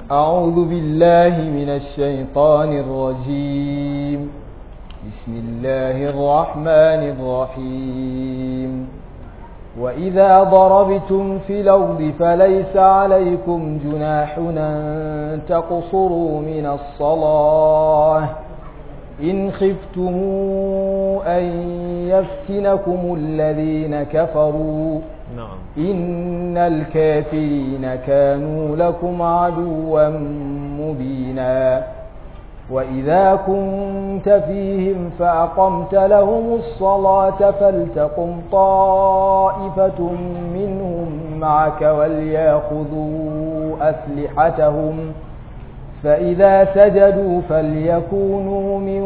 أعوذ بالله من الشيطان الرجيم بسم الله الرحمن الرحيم وإذا ضربتم في الأرض فليس عليكم جناح أن تقصروا من الصلاة إن خفتم أن يفتنكم الذين كفروا نعم إن الكافرين كانوا لكم عدوا مبينا وإذا كنت فيهم فأقمت لهم الصلاة فلتقم طائفة منهم معك وليأخذوا أسلحتهم فإذا سجدوا فليكونوا من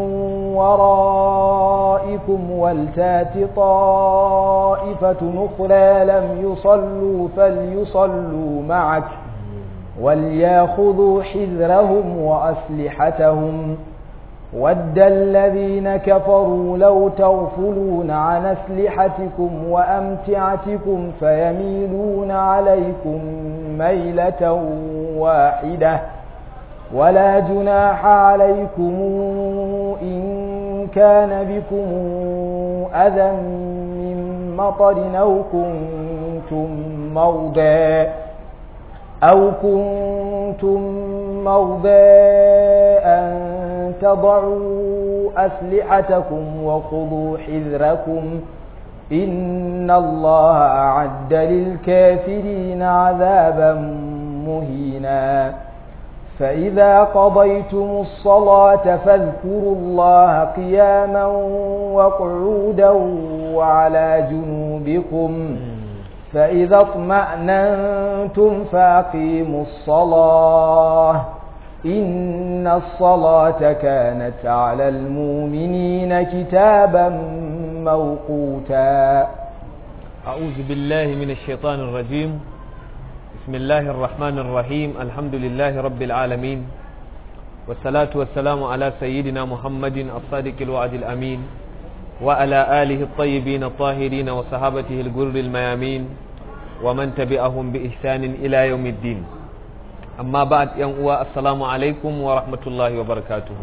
ورائكم ولتات طائفة أخرى لم يصلوا فليصلوا معك ولياخذوا حذرهم وأسلحتهم ود الذين كفروا لو تغفلون عن أسلحتكم وأمتعتكم فيميلون عليكم ميلة واحدة ولا جناح عليكم إن كان بكم أذى من مطر أو كنتم موضى أو كنتم موضى أن تضعوا أسلحتكم وخذوا حذركم إن الله أعد للكافرين عذابا مهينا فإذا قضيتم الصلاة فاذكروا الله قياما وقعودا وعلى جنوبكم فإذا اطمأننتم فأقيموا الصلاة إن الصلاة كانت على المؤمنين كتابا موقوتا أعوذ بالله من الشيطان الرجيم بسم الله الرحمن الرحيم الحمد لله رب العالمين والصلاة والسلام على سيدنا محمد الصادق الوعد الأمين وعلى آله الطيبين الطاهرين وصحابته الجر الميامين ومن تبعهم بإحسان إلى يوم الدين أما بعد يوم السلام عليكم ورحمة الله وبركاته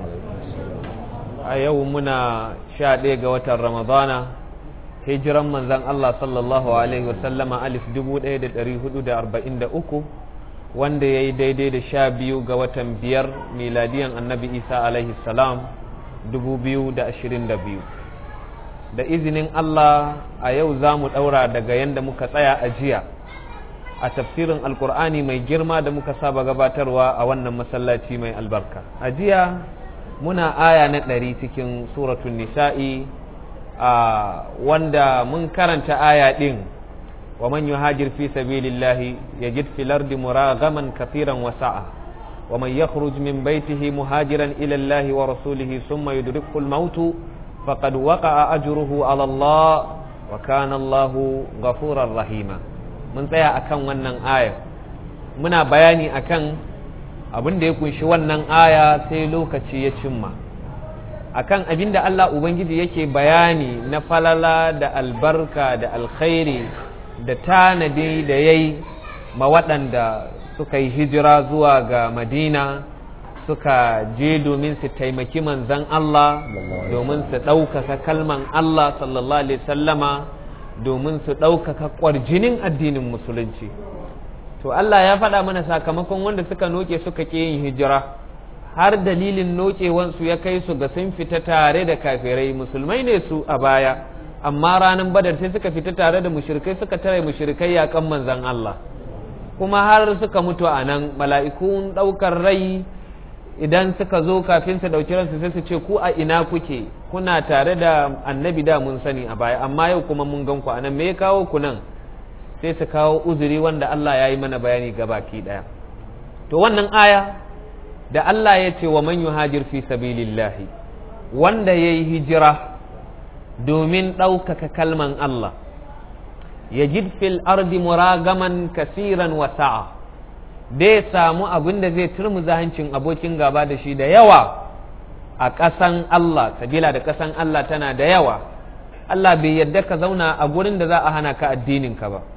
يومنا شاد وتر رمضان hijiran manzan Allah sallallahu Alaihi wasallama alif dubu ɗaya da ɗari hudu da arba'in da uku wanda ya yi daidai da sha biyu ga watan biyar miladiyan annabi isa alaihi salam dubu biyu da ashirin da biyu da izinin Allah a yau za mu ɗaura daga yadda muka tsaya a jiya a tafsirin alkur'ani mai girma da muka saba gabatarwa a wannan masallaci mai albarka a jiya muna aya na ɗari cikin suratun nisa'i a wanda mun karanta aya ɗin wa man yuhajir fi sabilillahi yajid fil ardi muragaman kathiran wa sa'a wa man yakhruj min baytihi muhajiran ila Allah wa rasulihi thumma yudrikhu al-maut faqad waqa'a ajruhu ala Allah wa kana Allah ghafurar rahima mun tsaya akan wannan aya muna bayani akan abin da ya kunshi wannan aya sai lokaci ya cimma akan abin da Allah Ubangiji yake bayani na falala da albarka da alkhairi da tanadi da ya yi ma waɗanda suka yi hijira zuwa ga Madina suka je domin su taimaki manzan Allah domin su ɗaukaka kalman Allah sallallahu Alaihi sallama domin su ɗaukaka ƙwarjinin addinin musulunci to Allah ya faɗa mana sakamakon wanda suka noke suka ƙi yin hijira har dalilin nokewansu ya kai su ga sun fita tare da kafirai musulmai ne su a baya amma ranar badar sai suka fita tare da mushrikai suka tare mushrikai yakan manzan Allah kuma har suka mutu a nan mala'ikun ɗaukar rai idan suka zo kafin su ɗauki ransu sai su ce ku a ina kuke kuna tare da annabi da mun sani a baya amma yau kuma mun gan ku a nan me ya kawo ku nan sai su kawo uzuri wanda Allah ya yi mana bayani gabaki ɗaya to wannan aya da Allah ya ce wa man yuhajir fi sabilillahi wanda ya yi hijira domin ɗaukaka kalman Allah ya fil ardi muragaman kasiran wa sa'a dai samu abin da zai turmuza hancin abokin gaba da shi da yawa a ƙasan Allah sabila da ƙasan Allah tana da yawa Allah bai yadda ka zauna a gurin da za a hana ka addininka ba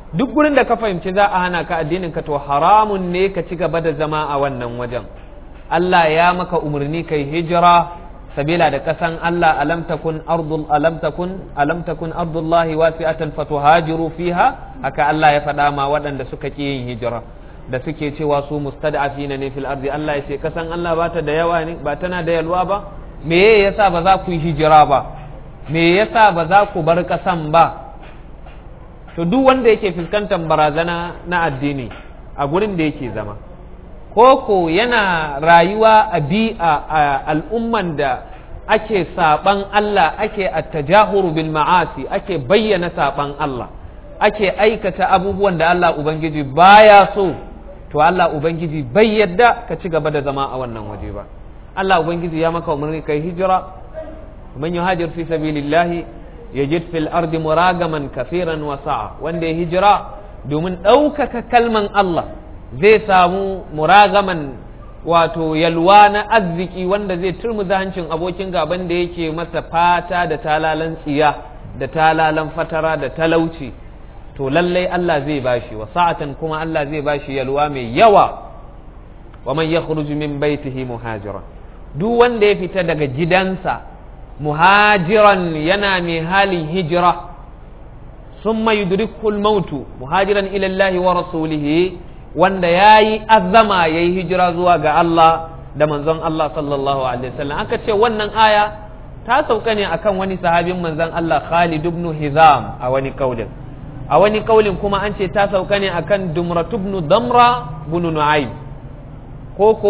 duk gurin da ka fahimci za a hana ka addinin ka to haramun ne ka ci gaba da zama a wannan wajen Allah ya maka umarni kai hijira sabila da kasan Allah alam takun ardul alam takun alam takun ardullahi wasi'atan fatuhajiru fiha haka Allah ya faɗa ma waɗanda suka ƙi yin hijira da suke cewa su mustad'afina ne fil ardi Allah ya ce kasan Allah ba ta da yawa ne ba tana da yalwa ba me yasa ba za ku yi hijira ba me yasa ba za ku bar kasan ba to duk wanda yake fuskantar barazana na addini a gurin da yake zama koko yana rayuwa a bi'a a al'umman da ake saban Allah ake attajahuru bil ma'asi ake bayyana saban Allah ake aikata abubuwan da Allah Ubangiji baya so to Allah Ubangiji bai yadda ka ci gaba da zama a wannan waje ba Allah Ubangiji ya maka umarni kai hijira man yuhajir fi sabilillahi yajid fil ardi muragaman kafiran wa sa'a wanda ya hijira domin ɗaukaka kalman Allah zai samu muragaman wato yalwa na arziki wanda zai turmuza hancin abokin gaban da yake masa fata da talalan tsiya da talalan fatara da talauci to lallai Allah zai bashi wa sa'atan kuma Allah zai bashi yalwa mai yawa wa man yakhruju min baitihi muhajira duk wanda ya fita daga gidansa muhajiran yana mai halin hijira summa yudrikhu al-mautu muhajiran ila Allah wa rasulihi wanda yayi azama yayi hijira zuwa ga Allah da manzon Allah sallallahu alaihi wasallam aka ce wannan aya ta sauka ne akan wani sahabin manzon Allah Khalid ibn Hizam a wani kaulin a wani kaulin kuma an ce ta sauka ne akan Dumratu ibn Damra ibn Nu'aym ko ko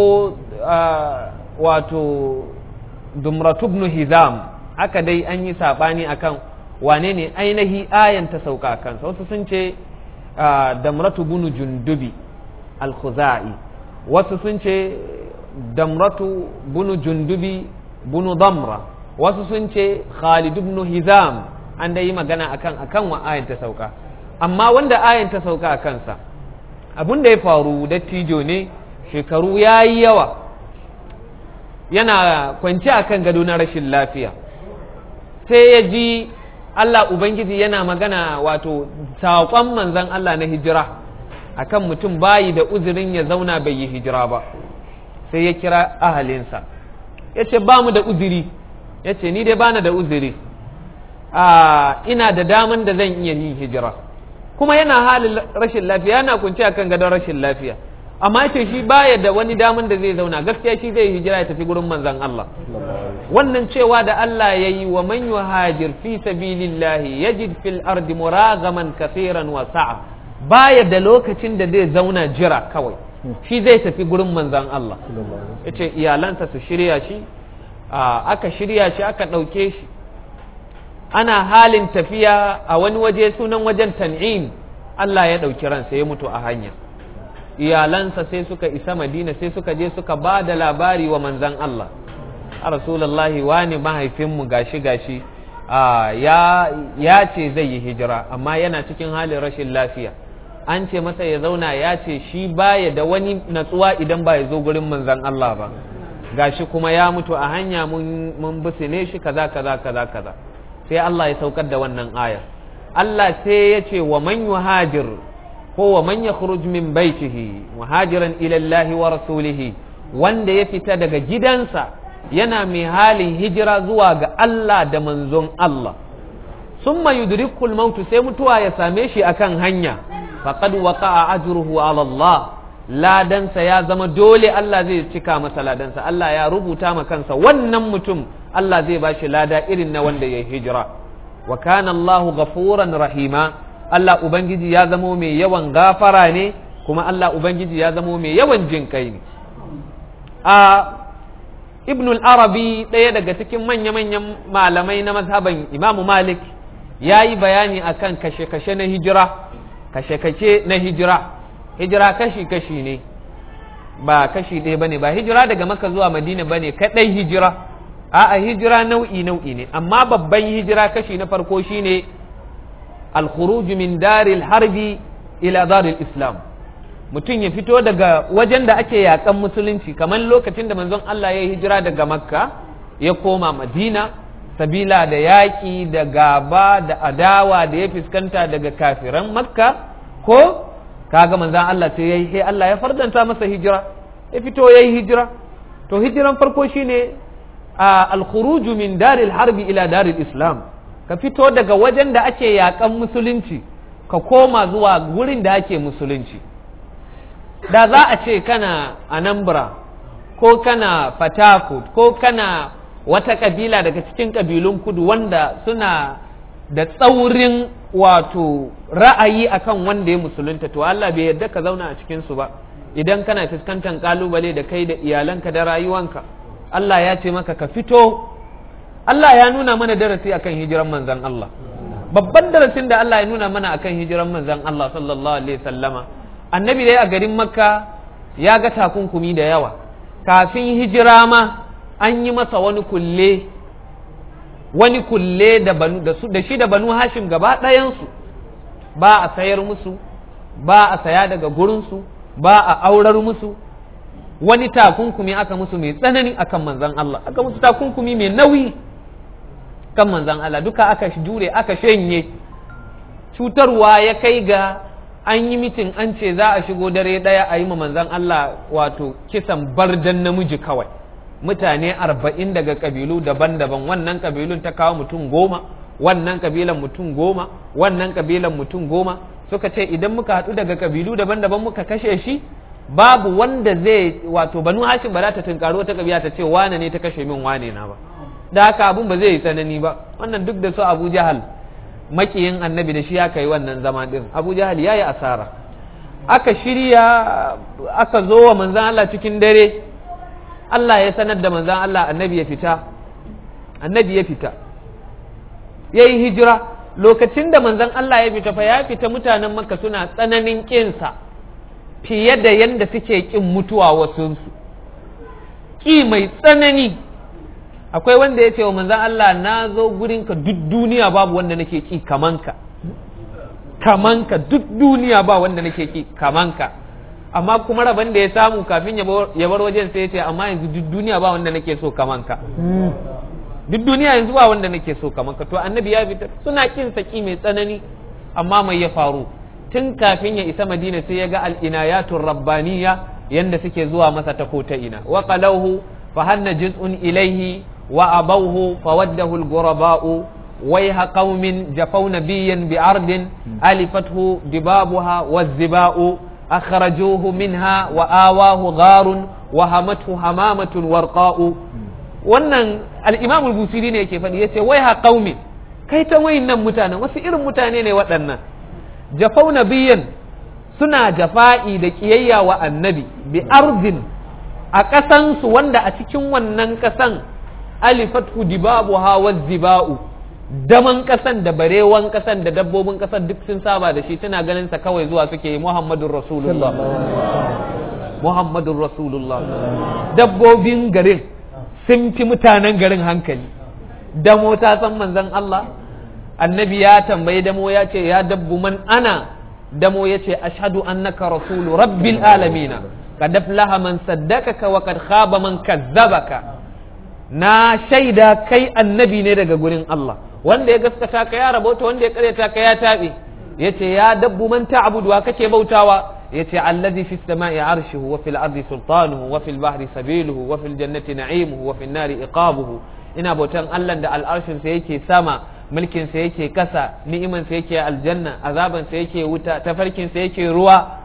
wato Dumratu ibn Hizam aka dai an yi sabani akan wane ne ainihi ayan ta sauka a kansa wasu sun ce damratu bunu jundubi al-khuzai wasu sun ce damratu bunu jundubi bunu damra wasu sun ce khalid ibn hizam an da yi magana akan akan wa ayan ta sauka amma wanda ayan ta sauka a kansa abin da ya faru dattijo ne shekaru ya yi yawa yana kwance akan gado na rashin lafiya sai ya ji Allah Ubangiji yana magana wato saƙon manzan Allah na hijira akan mutum bayi da uzurin ya zauna bai yi hijira ba sai ya kira ahalinsa ya ce ba mu da uzuri ya ce ni dai bana da uzuri ina da daman da zan iya yin hijira kuma yana halin rashin lafiya yana kunce akan gadon rashin lafiya amma ya ce shi baya da wani daman da zai zauna gaskiya shi zai hijira ya tafi gurin manzan Allah wannan cewa da Allah ya yi wa man yuhajir fi sabilillahi yajid fil ardi muragaman kaseeran wa sa'a baya da lokacin da zai zauna jira kawai shi zai tafi gurin manzan Allah yace iyalansa su shirya shi aka shirya shi aka ɗauke shi ana halin tafiya a wani waje sunan wajen tan'im Allah ya ɗauki ransa ya mutu a hanya iyalansa sai suka isa madina sai suka je suka ba da labari wa manzan Allah a rasulullahi wani mahaifinmu gashi gashi ya ce zai yi hijira amma yana cikin halin rashin lafiya an ce masa ya zauna ya ce shi baya da wani natsuwa idan ba ya zo gurin manzan Allah ba gashi kuma ya mutu a hanya mun bisine shi kaza kaza kaza kaza sai Allah ya saukar da wannan ayar Allah sai ya ce wa man yuhajir ko wa man yakhruj min baitihi muhajiran ila Allah wa rasulihi wanda ya fita daga gidansa yana mai halin hijira zuwa ga Allah da manzon Allah summa yudrikul mautu sai mutuwa ya same shi akan hanya faqad waqa'a ajruhu ala Allah ladansa ya zama dole Allah zai cika masa ladansa Allah ya rubuta ma kansa wannan mutum Allah zai bashi lada irin na wanda ya hijira wa kana Allahu ghafuran rahima Allah ubangiji ya zamo mai yawan gafara ne kuma Allah ubangiji ya zamo mai yawan jin kai ne a ibn al-arabi ɗaya daga cikin manya-manyan malamai na mazhaban imamu malik ya yi bayani akan kashe-kashe na hijira kashe-kashe na hijira hijira kashi-kashi ne ba kashi ɗaya bane ba hijira daga maka zuwa madina bane kaɗai hijira a'a hijira nau'i nau'i ne amma babban hijira kashi na farko shine al-khuruj min daril harbi ila daril islam mutum ya fito daga wajen da ake yakan musulunci kamar lokacin da manzon Allah ya hijira daga makka ya koma madina sabila da yaƙi da gaba da adawa da ya fuskanta daga kafiran makka ko kaga manzon Allah sai yayi sai Allah ya fardanta masa hijira ya fito yayi hijira to hijiran farko shine al-khuruju min daril harbi ila daril islam ka fito daga wajen da ake yakan musulunci ka koma zuwa gurin da ake musulunci da za a ce kana anambra ko kana fatakut ko kana wata kabila daga cikin kabilun kudu wanda suna da tsaurin wato ra'ayi akan wanda ya musulunta to Allah bai yarda ka zauna a cikin su ba idan kana fuskantar kalubale da kai da iyalanka da rayuwanka Allah ya ce maka ka fito Allah ya nuna mana darasi akan hijiran manzon Allah babban darasin da Allah ya nuna mana akan hijiran manzon Allah sallallahu alaihi sallama annabi dai a garin makka ya ga takunkumi da yawa kafin hijira ma an yi masa wani kulle wani kulle da, banu, da, su, da shi da banu hashim gaba ɗayansu ba a sayar musu ba a saya daga gurinsu ba a aurar musu wani takunkumi aka musu mai tsanani akan manzan Allah aka musu takunkumi mai nauyi kan manzan Allah duka aka jure aka shanye cutarwa ya kai ga an yi mitin an ce za a shigo dare ɗaya a yi ma manzan Allah wato kisan bardan namiji kawai mutane arba'in daga kabilu daban-daban wannan kabilun ta kawo mutum goma wannan kabilan mutum goma wannan kabilan mutum goma suka ce idan muka haɗu daga kabilu daban-daban muka kashe shi babu wanda zai wato banu hashim ba za ta tunkaro ta kabila ta ce wane ne ta kashe min wane na ba da haka abun ba zai yi tsanani ba wannan duk da su abu jahal makiyin annabi da shi aka yi wannan zama din abu jahal ya yi asara aka shirya aka zo wa manzan Allah cikin dare Allah ya sanar da manzan Allah annabi ya fita annabi ya fita ya yi hijira lokacin da manzan Allah ya fita fa ya fita mutanen makka suna tsananin ƙinsa fiye da yadda suke ƙin mutuwa wasunsu ƙi mai tsanani akwai wanda ya ce wa manzan Allah na zo gurinka duk duniya babu wanda nake ƙi kamanka kamanka duk duniya ba wanda nake ƙi kamanka amma kuma rabon da ya samu kafin ya bar wajen sai ya ce amma yanzu duk duniya ba wanda nake so kamanka duk duniya yanzu ba wanda nake so kamanka to annabi ya fitar suna kin saki mai tsanani amma mai ya faru tun kafin ya isa madina sai ya ga al'inayatul rabbaniya yanda suke zuwa masa ta ko ta ina wa qalawhu fa hanna juz'un ilayhi wa abawhu fa waddahu al-ghuraba'u wayha qaumin jafaw nabiyyan bi'ardin alifathu dibabuha waz-ziba'u أخرجوه منها وآواه غار وهمته همامة ورقاء wannan al'imam al-busiri ne yake faɗi ya ce wai ha ƙaumi kai ta wayin nan mutanen wasu irin mutane ne waɗannan jafau nabiyan suna jafa'i da ƙiyayya wa annabi bi arzin a ƙasansu wanda a cikin wannan ƙasan alifatu dibabu hawa ziba'u daman kasan da barewan kasan da dabbobin kasan duk sun saba da shi suna ganin sa kawai zuwa suke yi Muhammadun Rasulullah Muhammadun Rasulullah dabbobin garin sun fi mutanen garin hankali damo ta san manzon Allah annabi ya tambayi damo ya ce ya dabbu man ana damo ya ce ashhadu annaka rasulu rabbil alamina kad aflaha man saddaqaka wa kad khaba man kazzabaka na shaida kai annabi ne daga gurin Allah wanda ya gaskata ka ya rabauta wanda ya karyata ka ya taɓe ya ce ya dabbu man ta'budu wa kake bautawa ya ce allazi fi samai arshuhu wa fil ardi sultanuhu wa fil bahri sabiluhu wa fil jannati na'imuhu wa fil nari iqabuhu ina bautan Allah da al'arshin sa yake sama mulkin sa yake kasa ni'iman sa yake aljanna azaban sa yake wuta tafarkin sa yake ruwa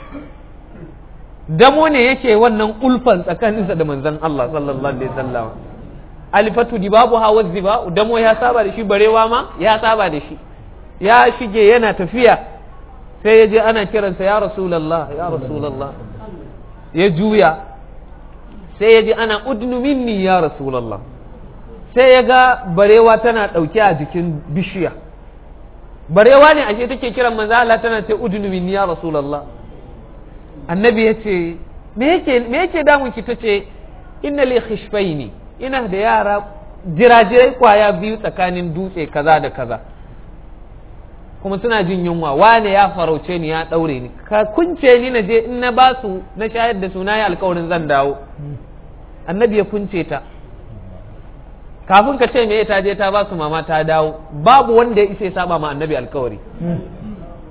damo ne yake wannan ulfan tsakaninsa da manzon Allah sallallahu alaihi wasallam alifatu dibabu hawa ziba damo ya saba da shi barewa ma ya saba da shi ya shige yana tafiya sai ya je ana kiransa ya rasulallah ya rasulallah ya juya sai ya ji ana udnu minni ya rasulallah sai ya ga barewa tana ɗauke a jikin bishiya barewa ne ashe take kiran manzo Allah tana ce udnu minni ya rasulallah annabi ya ce me yake damun ki tace inna li khishfaini ina da yara jirajirai kwaya biyu tsakanin dutse kaza da kaza kuma suna jin yunwa wane ya farauce ni ya ɗaure ni ka kunce ni na je in na ba su na shayar da su na yi alkawarin zan dawo annabi ya kunce ta kafin ka ce me ta je ta ba su mama ta dawo babu wanda ya isa ya saba ma annabi alkawari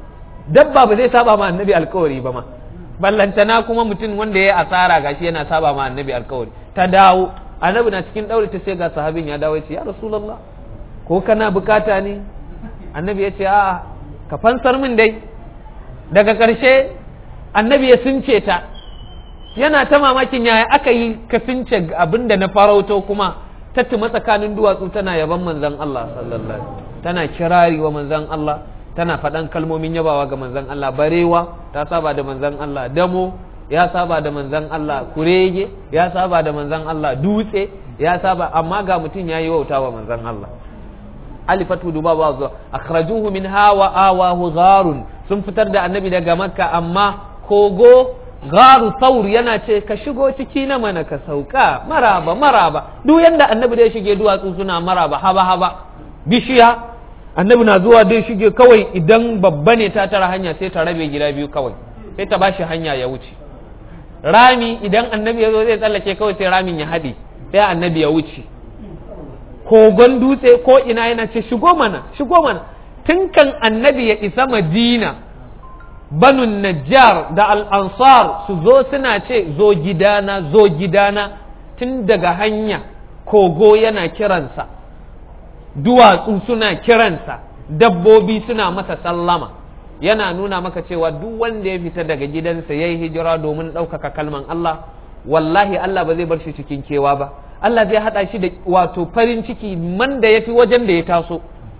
dabba ba zai saba ma annabi alkawari ba ma ballantana kuma mutum wanda ya yi asara gashi yana saba ma annabi alkawari ta dawo annabi na cikin daure ta sai ga sahabin ya dawo ya ce ya rasulullah ko kana bukata ne annabi ya ce a'a ka fansar min dai daga ƙarshe annabi ya sunce ta yana ta mamakin yaya aka yi ka sunce abin da na farauto kuma ta tuma tsakanin duwatsu tana yaban manzon Allah sallallahu alaihi tana kirari wa manzon Allah tana faɗan kalmomin yabawa ga manzon Allah barewa ta saba da manzon Allah damo ya saba da manzon Allah kurege ya saba da manzon Allah dutse ya saba amma ga mutum yayi wauta wa manzon Allah alifatu duba ba zuwa akhrajuhu min hawa awahu gharun sun fitar da annabi daga makka amma kogo garu saur yana ce ka shigo ciki na mana ka sauka maraba maraba duk yanda annabi da ya shige duwatsu suna maraba haba haba bishiya annabi na zuwa dai shige kawai idan babba ne ta tara hanya sai ta rabe gida biyu kawai sai ta bashi hanya ya wuce rami idan annabi ya zo zai tsallake kawai sai ramin ya haɗe sai annabi ya wuce kogon dutse ko ina yana ce shigo mana shigo mana tun kan annabi ya isa madina banun najjar da al'ansar su zo suna ce zo gidana zo gidana tun daga hanya kogo yana kiransa duwatsu suna kiransa dabbobi suna masa sallama yana nuna maka cewa duk wanda ya fita daga gidansa ya yi hijira domin ɗaukaka kalman Allah wallahi Allah ba zai bar shi cikin kewa ba Allah zai haɗa shi da wato farin ciki man da ya fi wajen da ya taso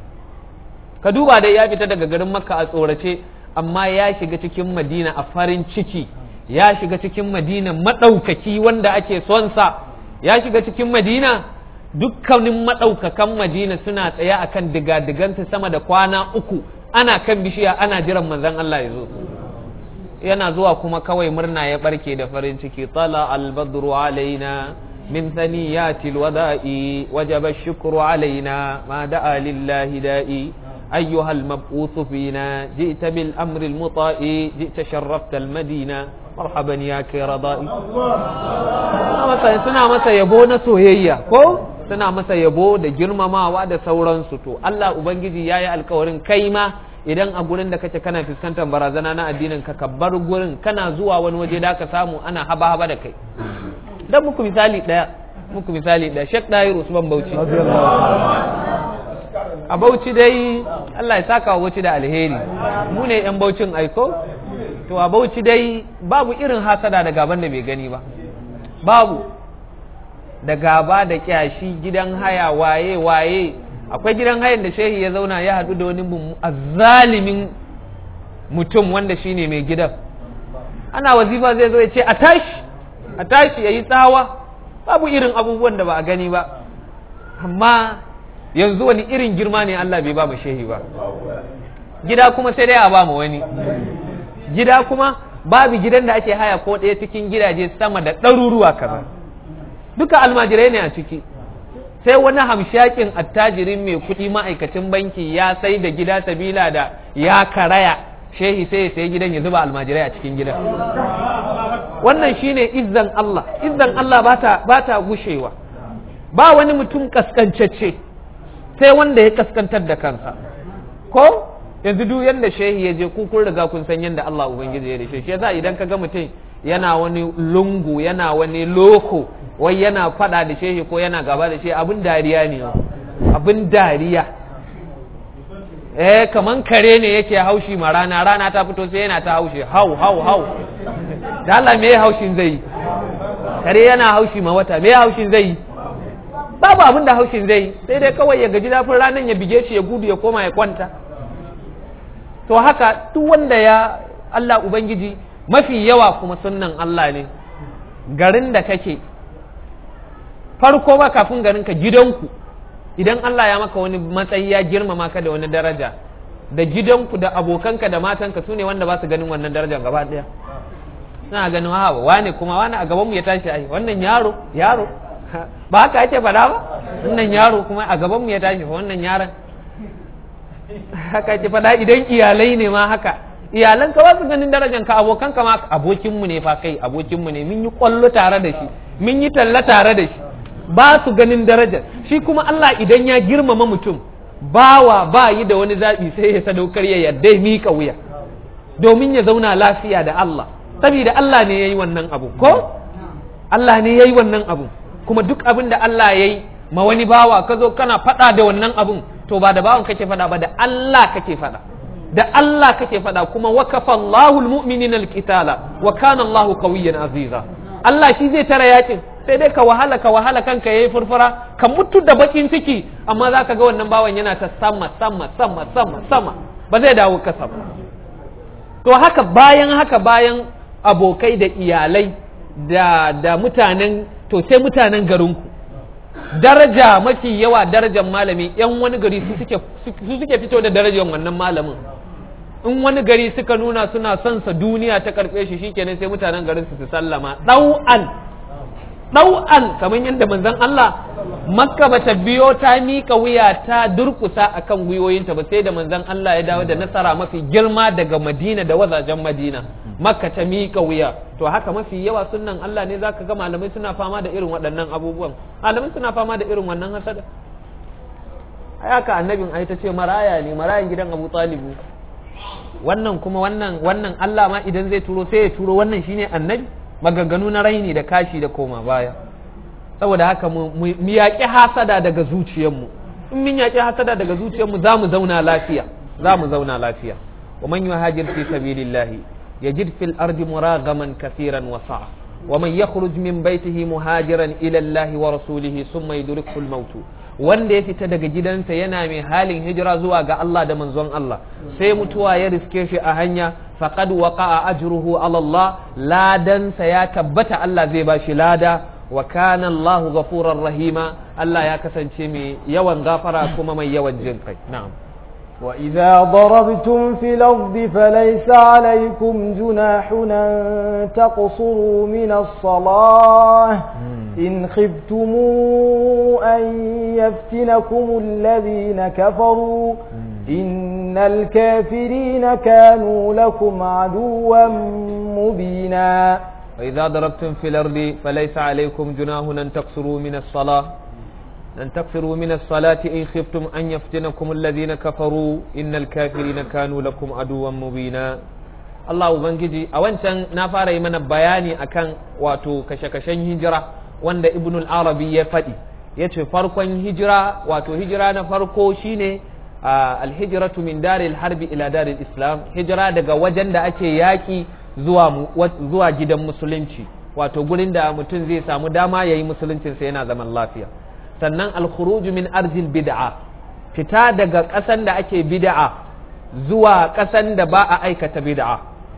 ka duba da ya fita daga garin makka a tsorace amma ya shiga cikin madina a farin ciki ya shiga cikin madina maɗaukaki wanda ake son sa ya shiga cikin madina dukkanin maɗaukakan madina suna tsaye akan diga-digansu sama da kwana uku ana kan bishiya ana jiran manzon Allah ya zo yana zuwa kuma kawai murna ya barke da farin ciki tala albadru alaina min thaniyati alwada'i wajaba ash-shukru alaina ma da'a lillahi da'i أيها المبعوث فينا جئت بالأمر المطاع جئت شرفت المدينة مرحبا يا كرضائي suna masa yabo na soyayya ko suna masa yabo da girmamawa da sauransu to Allah ubangiji yayi alkawarin kai ma idan a gurin da kake kana fuskantar barazana na addinin ka ka bar gurin kana zuwa wani waje da ka samu ana haba haba da kai dan muku misali daya muku misali daya Sheikh Dahir Usman Bauchi a Bauchi dai Allah ya saka wa Bauchi da alheri mu ne yan Bauchin aiko to a Bauchi dai babu irin hasada da gaban da bai gani ba babu da gaba da kyashi gidan haya waye waye akwai gidan hayan da shehi ya zauna ya haɗu da wani azzalimin mutum wanda shine mai gidan ana wazifa zai zo ya ce a tashi a tashi ya yi tsawa babu irin abubuwan da ba a gani ba amma yanzu wani irin girma ne Allah bai ba mu shehi ba gida kuma sai dai a ba mu wani gida kuma babu gidan da ake haya ko ɗaya cikin gidaje sama da ɗaruruwa kaza duka almajirai ne a ciki sai wani hamshakin attajirin mai kuɗi ma'aikacin banki ya sai da gida sabila da ya karaya shehi sai ya sai gidan ya zuba almajirai a cikin gidan wannan shine izzan Allah izzan Allah ba ta gushewa ba wani mutum kaskancacce sai wanda ya kaskantar da kansa ko yanzu duk yanda shehi ya je ku kun riga kun san yanda Allah ubangiji ya rishe shi yasa idan ka ga mutum yana wani lungu yana wani loko wai yana fada da shehi ko yana gaba da shehi abin dariya ne abin dariya eh kaman kare ne yake haushi ma rana rana ta fito sai yana ta haushi hau hau hau da Allah me haushin zai kare yana haushi ma wata me haushin zai babu abin da haushin zai sai dai kawai ya gaji zafin ranar ya bige shi ya gudu ya koma ya kwanta to haka duk wanda ya Allah ubangiji mafi yawa kuma sunnan Allah ne garin da kake farko ba kafin garin ka gidanku idan Allah ya maka wani matsayi ya girmama ka da wani daraja da gidanku da abokanka da matanka su ne wanda ba su ganin wannan darajar gaba ɗaya suna ganin ha wane kuma wane a gabanmu ya tashi ai wannan yaro yaro ba haka ake faɗa ba wannan yaro kuma a gabanmu ya tashi wannan yaron haka ake faɗa idan iyalai ne ma haka iyalan ka ba su ganin darajar ka abokan ka ma abokinmu ne fa kai abokinmu ne mun yi kwallo tare da shi mun yi talla tare da shi ba su ganin darajar shi kuma Allah idan ya girmama mutum bawa ba yi da wani zaɓi sai ya sadaukar ya yarda ya miƙa wuya domin ya zauna lafiya da Allah saboda Allah ne yayi wannan abu ko Allah ne yayi wannan abu kuma duk abin da Allah yayi ma wani bawa ka zo kana faɗa da wannan abun to ba da bawan kake faɗa ba da Allah kake faɗa da Allah kake faɗa kuma wakafa Allahu almu'minina alqitala wa kana Allahu qawiyyan aziza Allah shi zai tara yakin sai dai ka wahala ka wahala kanka yayi furfura ka mutu da bakin ciki amma zaka ga wannan bawan yana ta sama sama sama sama sama ba zai dawo kasa ba to haka bayan haka bayan abokai da iyalai da da mutanen to sai mutanen garinku daraja mafi yawa darajar malami yan wani gari su suke su suke fito da darajar wannan malamin in wani gari suka nuna suna son sa duniya ta karbe shi shikenan sai mutanen garin su su sallama dau'an dau'an kamar yadda manzon Allah makka bata biyo ta mika wuya ta durkusa akan gwiwoyinta ba sai da manzon Allah ya dawo da nasara mafi girma daga Madina da wazajen Madina makka ta mika wuya to haka mafi yawa sunnan Allah ne zaka ga malamai suna fama da irin waɗannan abubuwan malamai suna fama da irin wannan hasada haka annabin ai ta ce maraya ne marayan gidan Abu Talib wannan kuma wannan wannan Allah ma idan zai turo sai ya turo wannan shine annabi maganganu na raini da kashi da koma baya saboda haka mu yaƙi hasada daga zuciyarmu in mun yaƙi hasada daga zuciyarmu za mu zauna lafiya za mu zauna lafiya wa man yuhajir fi sabilillahi yajid fil ardi muragaman kathiran wa sa'a wa man yakhruj min baytihi muhajiran ila Allah wa rasulihi thumma yudrikhu al maut wanda ya fita daga gidansa yana mai halin hijira zuwa ga Allah da manzon Allah sai mutuwa ya riske shi a hanya faqad waqa'a ajruhu ala Allah ladansa ya tabbata Allah zai bashi lada wa kana Allahu ghafurar rahima Allah ya kasance mai yawan gafara kuma mai yawan jin kai na'am وإذا ضربتم في الأرض فليس عليكم جناح أن تقصروا من الصلاة إن خفتم أن يفتنكم الذين كفروا إن الكافرين كانوا لكم عدوا مبينا وإذا ضربتم في الأرض فليس عليكم جناح أن تقصروا من الصلاة أن تكفروا من الصلاة إن خفتم أن يفتنكم الذين كفروا إن الكافرين كانوا لكم عدوا مبينا Allah Ubangiji a wancan na fara yi mana bayani akan wato kashe-kashen hijira wanda Ibn al-Arabi ya faɗi ya ce farkon hijira wato hijira na farko shine alhijiratu min daril harbi ila daril islam hijira daga wajen da ake yaƙi zuwa gidan musulunci wato gurin da mutum zai samu dama ya yi musuluncinsa yana zaman lafiya sannan alkhuruju min arzil bid'a fita daga ƙasan da ake bid'a zuwa ƙasan da ba a aikata bid'a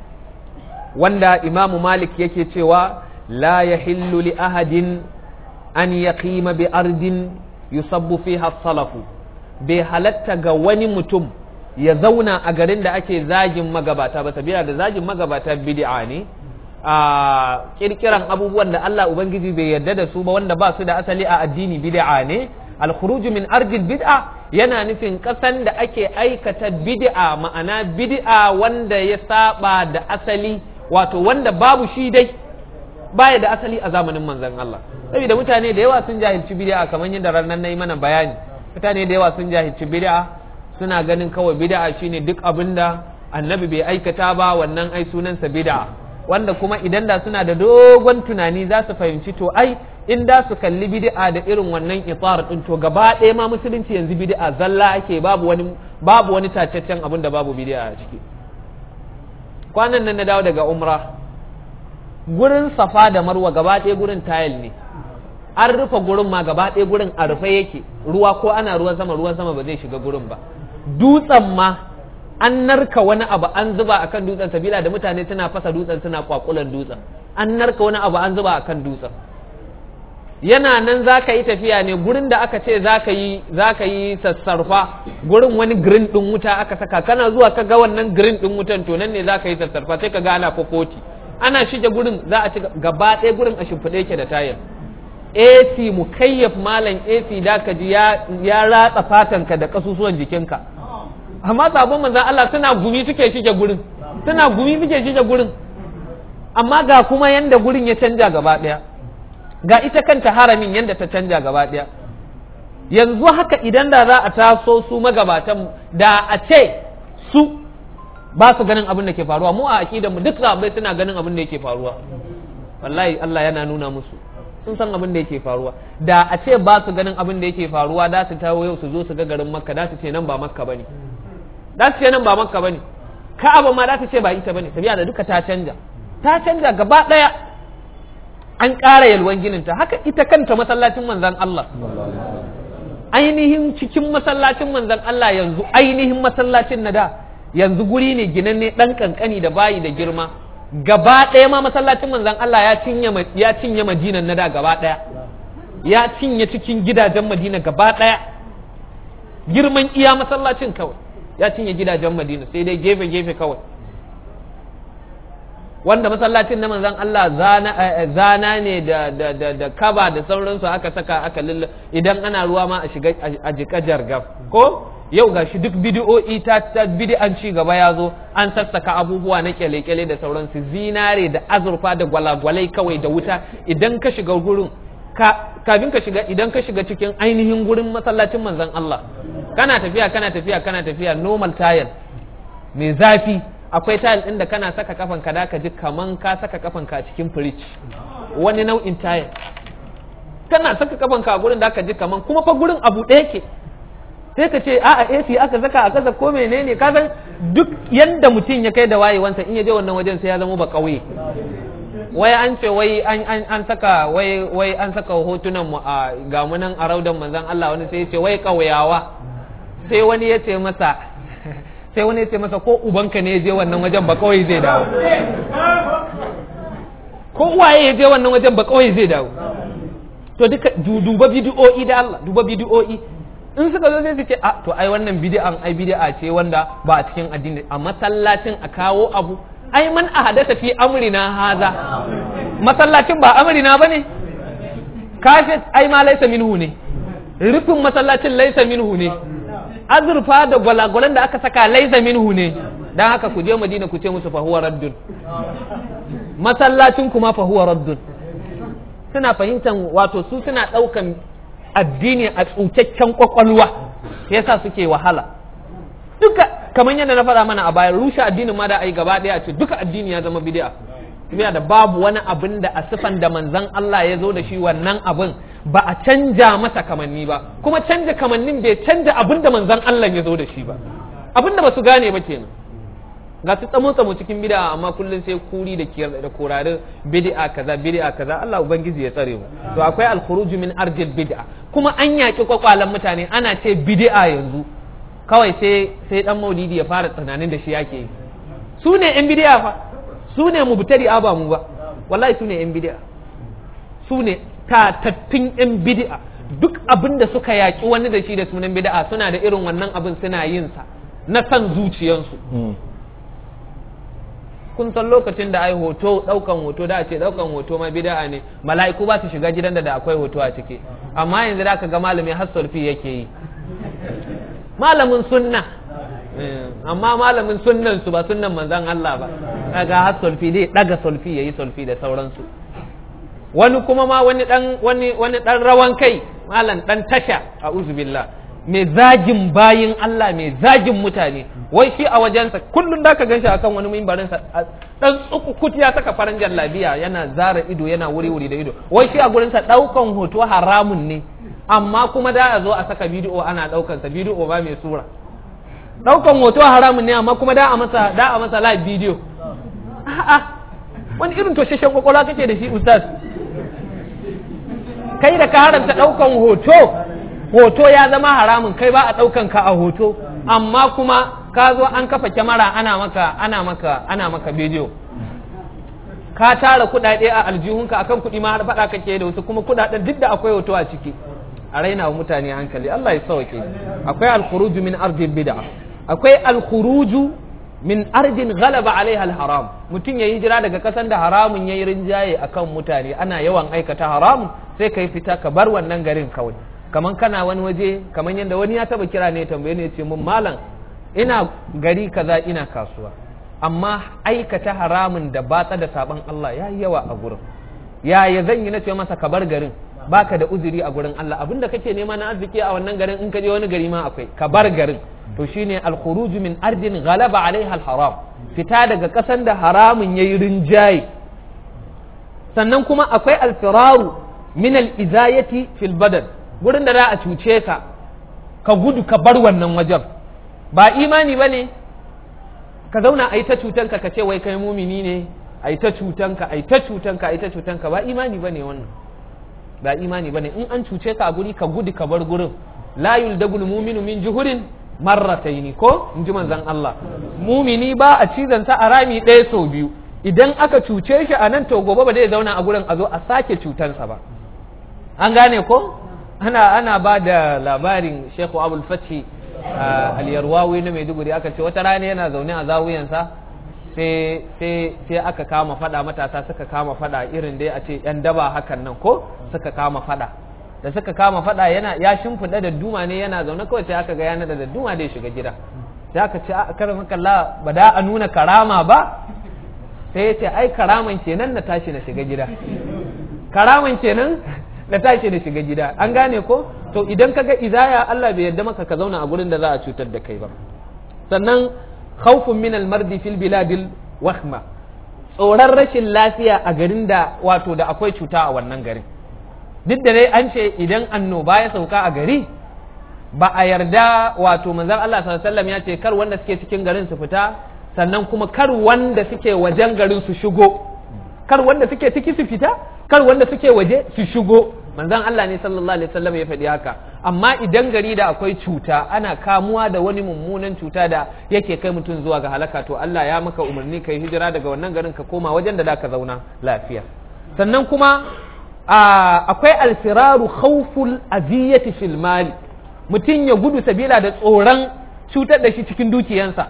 wanda imamu malik yake cewa la yahillu li ahadin an yaqima bi ardin yusabbu fiha salafu bai halatta ga wani mutum ya zauna a garin da ake zagin magabata ba sabila da zagin magabata bid'a ne a kirkiran abubuwan da Allah Ubangiji bai yarda da su ba wanda ba su da asali a addini bid'a ne al-khuruj min ardil bid'a yana nufin kasan da ake aikata bid'a ma'ana bid'a wanda ya saba da asali wato wanda babu shi dai baya da asali a zamanin manzon Allah saboda mutane da yawa sun jahilci bid'a kamar yadda ranar nayi mana bayani mutane da yawa sun jahilci bid'a suna ganin kawai bid'a shine duk abinda annabi bai aikata ba wannan ai sunansa bid'a wanda kuma idan da suna da dogon tunani za su fahimci to ai in da su kalli bid'a da irin wannan itar din to gaba ɗaya ma musulunci yanzu bid'a zalla ake babu wani babu wani tacaccen abin da babu bid'a a ciki kwanan nan na dawo daga umra gurin safa da marwa gaba ɗaya gurin tayil ne an rufe gurin ma gaba ɗaya gurin a rufe yake ruwa ko ana ruwan sama ruwan sama ba zai shiga gurin ba dutsen ma an narka wani abu an zuba akan dutsen sabila da mutane suna fasa dutsen suna kwakulan dutsen an narka wani abu an zuba akan dutsen yana nan za ka yi tafiya ne gurin da aka ce za ka yi yi sassarfa gurin wani green ɗin wuta aka saka kana zuwa ka ga wannan green ɗin wutan to nan ne za ka yi sassarfa sai ka ga ana fofoti ana shige gurin za a ci gaba ɗaya gurin a shimfiɗe yake da tayar AC mukayyaf malam AC da ka ji ya ratsa fatanka da kasusuwan jikinka amma sabon manzan Allah suna gumi suke shige gurin suna gumi suke shige gurin amma ga kuma yanda gurin ya canja gaba ɗaya ga ita kanta haramin yanda ta canja gaba ɗaya yanzu haka idan da za a taso su magabatan da a ce su ba su ganin abin da ke faruwa mu a aqidar mu duk sahabbai suna ganin abin da yake faruwa wallahi Allah yana nuna musu sun san abin da yake faruwa da a ce ba su ganin abin da yake faruwa da su tawo yau su zo su ga garin makka da su ce nan ba makka bane da su ce nan ba makka bane ka'aba ma da su ce ba ita bane tabiya da duka ta canja ta canja gaba daya an ƙara yalwan ginin ta haka ita kanta masallacin manzon Allah ainihin cikin masallacin manzon Allah yanzu ainihin masallacin na da yanzu guri ne ginanne dan kankani da bayi da girma gaba ɗaya ma masallacin manzon Allah ya cinye ya cinye Madinan na da gaba ɗaya ya cinye cikin gidajen Madina gaba ɗaya girman iya masallacin kawai ya cinye gidajen Madina sai dai gefe gefe kawai wanda masallacin na manzon Allah zana zana ne da da da da kaba da sauransu aka saka aka lilla idan ana ruwa ma a shiga a jika jargaf ko yau gashi duk bidiyo'i ta ta bid'an ci gaba ya zo an sassaka abubuwa na kyale-kyale da sauransu zinare da azurfa da gwalagwalai kawai da wuta idan ka shiga gurin kafin ka shiga idan ka shiga cikin ainihin gurin masallacin manzon Allah kana tafiya kana tafiya kana tafiya normal tile mai zafi akwai tile ɗin da kana saka kafan ka da ka ji kaman ka saka kafan ka cikin fridge wani nau'in tile kana saka kafan ka a gurin da ka ji kaman kuma fa gurin abu ɗaya ke sai ka ce a a AC aka saka a kasa ko menene ka san duk yanda mutum ya kai da wayewansa in ya je wannan wajen sai ya zama ba kauye wai an ce wai an an an saka wai wai an saka hotunan mu a ga mu nan a raudan manzon Allah wani sai ya ce wai kauyawa sai wani ya ce masa sai wani ya ce masa ko ubanka ne ya je wannan wajen ba kawai zai dawo ko waye ya je wannan wajen ba kawai zai dawo to duka duba bidiyo'i da Allah duba bidiyo'i in suka zo sai su ce a to ai wannan bid'an ai bid'a ce wanda ba a cikin addini a masallacin a kawo abu ai man ahadasa fi amrina haza masallacin ba amrina bane kafet ai ma laisa minhu ne rufin masallacin laisa minhu ne azurfa da gwalagwalan da aka saka laisa minhu ne dan haka ku je madina ku ce musu fa huwa raddun masallacin kuma fa huwa raddun suna fahimtar wato su suna daukan addini a tsukakken kwakwalwa yasa suke wahala duka kamar yadda na faɗa mana a baya rushe addinin ma da ai gaba ɗaya ce duka addini ya zama bid'a tafiya da babu wani abin da a sifan da manzon Allah ya zo da shi wannan abin ba a canja masa kamanni ba kuma canja kamannin bai canja abin da manzon Allah ya zo da shi ba abin da ba su gane ba kenan ga su tsamo tsamo cikin bid'a amma kullun sai kuri da kiyar da korarin bid'a kaza bid'a kaza Allah ubangiji ya tsare mu to akwai al-khuruj min arjil bid'a kuma an yaki kwakwalan mutane ana ce bid'a yanzu kawai sai sai dan maulidi ya fara tsananin da shi yake yi su ne yan bid'a fa su ne mubtadi ba mu ba wallahi su ne yan bid'a su ne tatattun yan bid'a duk abin da suka yaki wani da shi da sunan bid'a suna da irin wannan abin suna yin sa na san zuciyansu kun san lokacin da ai hoto daukan hoto da ce daukan hoto ma bid'a ne mala'iku ba su shiga gidan da da akwai hoto a ciki amma yanzu da ka ga malami har sulfi yake yi malamin sunna amma malamin sunnan su ba sunnan manzon Allah ba kaga har sulfi dai daga sulfi yayi sulfi da sauransu wani kuma ma wani dan wani wani dan rawan kai malam dan tasha a'udhu billah mai zagin bayin Allah mai zagin mutane wai shi a wajensa kullum da ka ganshi akan wani mimbarin sa dan tsukukut ya saka faran jallabiya yana zara ido yana wuri wuri da ido wai shi a gurin sa daukan hoto haramun ne amma kuma da a zo a saka bidiyo ana daukan sa bidiyo ba mai sura daukan hoto haramun ne amma kuma da a masa da a masa live bidiyo a'a wani irin tosheshen kwakwalwa kake da shi ustaz kai da ka haramta daukan hoto hoto ya zama haramun kai ba a ɗaukan ka a hoto amma kuma ka zo an kafa kyamara ana maka ana maka ana maka bidiyo ka tara kuɗaɗe a aljihunka akan kuɗi ma har faɗa kake da wasu kuma kuɗaɗen duk da akwai hoto a ciki a raina wa mutane hankali Allah ya sauke akwai alkhuruju min ardin bid'a akwai alkhuruju min ardin ghalaba alaiha alharam mutum ya hijira daga kasan da haramun yayi rinjaye akan mutane ana yawan aikata haramun sai kai fita ka bar wannan garin kawai kaman kana wani waje kaman yadda wani ya taba kira ne tambaye ne ya ce mun malam ina gari kaza ina kasuwa amma aikata haramun da batsa da saban Allah ya yi yawa a gurin yaya zan yi na ce masa ka bar garin baka da uzuri a gurin Allah abinda kake nema na arziki a wannan garin in ka je wani gari ma akwai ka bar garin to shine al-khuruj min ardin ghalaba alaiha al-haram fita daga kasan da haramun yayi rinjaye sannan kuma akwai al-firaru min al-izayati fil badan gurin da za a cuce ka ka gudu ka bar wannan wajen ba imani bane ka zauna a yi ta cutanka ka ce wai kai mumini ne a yi ta cutanka a yi ta cutanka a yi ta cutanka ba imani bane wannan ba imani bane in an cuce ka a guri ka gudu ka bar gurin la yuldagul muminu min juhurin marrataini ko in ji manzon Allah mumini ba a cizon sa a rami ɗaya sau biyu idan aka cuce shi a nan to gobe ba zai zauna a gurin a zo a sake cutansa ba an gane ko ana ana ba da labarin Sheikh Abdul Fathi al-Yarwawi na Maiduguri aka ce wata rana yana zaune a zawuyansa sai sai sai aka kama fada matasa suka kama fada irin dai a ce yan daba hakan nan ko suka kama fada da suka kama fada yana ya shimfiɗa da duma ne yana zaune kawai sai aka ga yana da duma da ya shiga gida sai aka ce a karin kalla ba da a nuna karama ba sai ya ce ai karaman kenan na tashi na shiga gida karaman kenan na tashi na shiga gida an gane ko to idan ka ga izaya Allah bai yarda maka ka zauna a gurin da za a cutar da kai ba sannan khawfun min al-mardi fil biladil wahma tsoron rashin lafiya a garin da wato da akwai cuta a wannan garin duk da dai an ce idan annoba ya sauka a gari ba a yarda wato manzon Allah sallallahu alaihi wasallam ya ce kar wanda suke cikin garin su fita sannan kuma kar wanda suke wajen garin su shigo kar wanda suke ciki su fita kar wanda suke waje su shigo manzon Allah ne sallallahu alaihi wasallam ya faɗi haka amma idan gari da akwai cuta ana kamuwa da wani mummunan cuta da yake kai mutum zuwa ga halaka to Allah ya maka umarni kai hijira daga wannan garin ka koma wajen da zaka zauna lafiya sannan kuma akwai alfiraru khawful aziyati fil mali mutum ya gudu sabila da tsoron cutar da shi cikin dukiyansa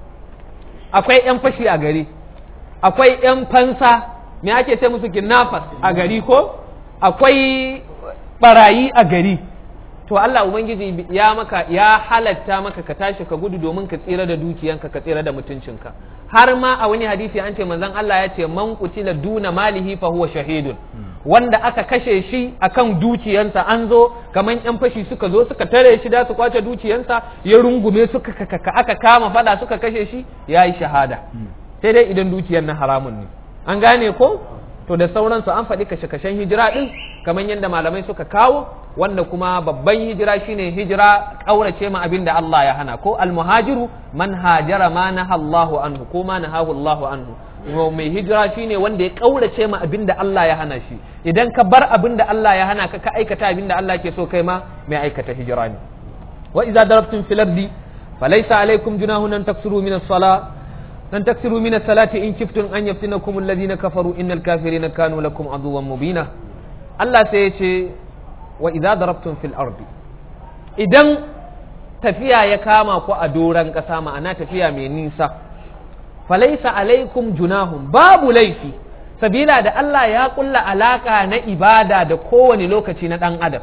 akwai yan fashi a gari akwai yan fansa me ake ce musu kidnappers a gari ko akwai barayi a gari to Allah ubangiji ya maka ya halatta maka ka tashi ka gudu domin ka tsira da dukiyanka ka tsira da mutuncinka har ma a wani hadisi an ce manzon Allah ya ce man qutila duna malihi fa huwa shahidun wanda aka kashe shi akan dukiyansa an zo kaman yan fashi suka zo suka tare shi da su kwace dukiyansa ya rungume suka aka kama fada suka kashe shi yayi shahada sai dai idan dukiyar na haramun ne an gane ko to da sauransu an faɗi kashe-kashen hijira ɗin kamar yadda malamai suka kawo wanda kuma babban hijira shine hijira ƙaurace ma abin da Allah ya hana ko almuhajiru man hajara ma naha Allahu anhu ko ma nahahu Allahu anhu mai hijira shine wanda ya ƙaurace ma abin da Allah ya hana shi idan ka bar abin da Allah ya hana ka ka aikata abin da Allah ke so kai ma mai aikata hijira ne wa idza darabtum fil ardi falaysa alaykum junahun an taksuru min as-salah لن تكسروا من الصلاة إن كفتم أن يفتنكم الذين كفروا إن الكافرين كانوا لكم عدوا مبينا الله سيشي وإذا ضربتم في الأرض إذن تفيا يكاما كو أدورا كساما أنا تفيا من نيسا فليس عليكم جناهم باب ليفي sabila da Allah ya kulla alaka na ibada da kowane lokaci na ɗan adam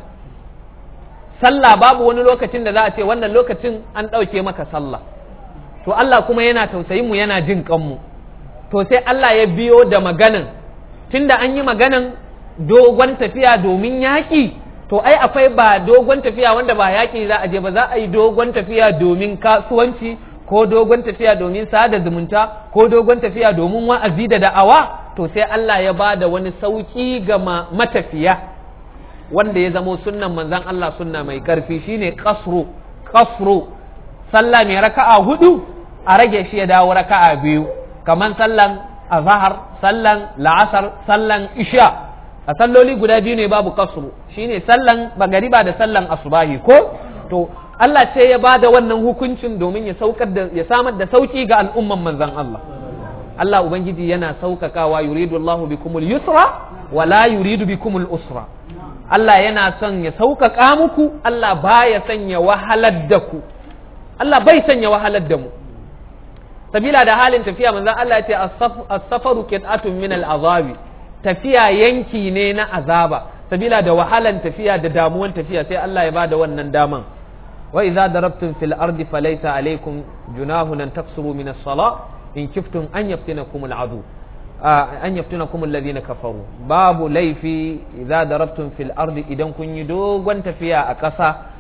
sallah babu wani lokacin da za a ce wannan lokacin an ɗauke maka sallah to Allah kuma yana tausayin mu yana jin kanmu to sai Allah ya biyo da maganan tunda an yi maganan dogon tafiya domin yaƙi to ai akwai ba dogon tafiya wanda ba yaƙi za a je ba za a yi dogon tafiya domin kasuwanci ko dogon tafiya domin sada zumunta ko dogon tafiya domin wa'azi da da'awa to sai Allah ya ba da wani sauƙi ga matafiya wanda ya zamo sunnan manzon Allah sunna mai ƙarfi shine kasru kasru sallah mai raka'a hudu a rage shi ya dawo raka'a biyu kamar sallan azhar sallan la'asar sallan isha a salloli guda biyu ne babu kasru shine sallan bagariba da sallan asubahi ko to Allah ce ya bada wannan hukuncin domin ya saukar da ya samar da sauki ga al'umman manzon Allah Allah ubangiji yana saukakawa yuridu Allahu bikumul yusra wa la yuridu bikumul usra Allah yana son ya saukaka muku Allah baya son ya wahalar da ku Allah bai sanya wahalar da mu sabila da halin tafiya manzon Allah ya ce as-safaru qit'atun min al-azabi tafiya yanki ne na azaba sabila da wahalan tafiya da damuwan tafiya sai Allah ya bada wannan daman wa idza darabtum fil ardi falaysa alaykum junahun an taqsuru min as-salah in kiftum an yaftinakum al-adu an yaftinakum alladhina kafaru babu laifi idza darabtum fil ardi idan kun yi dogon tafiya a ƙasa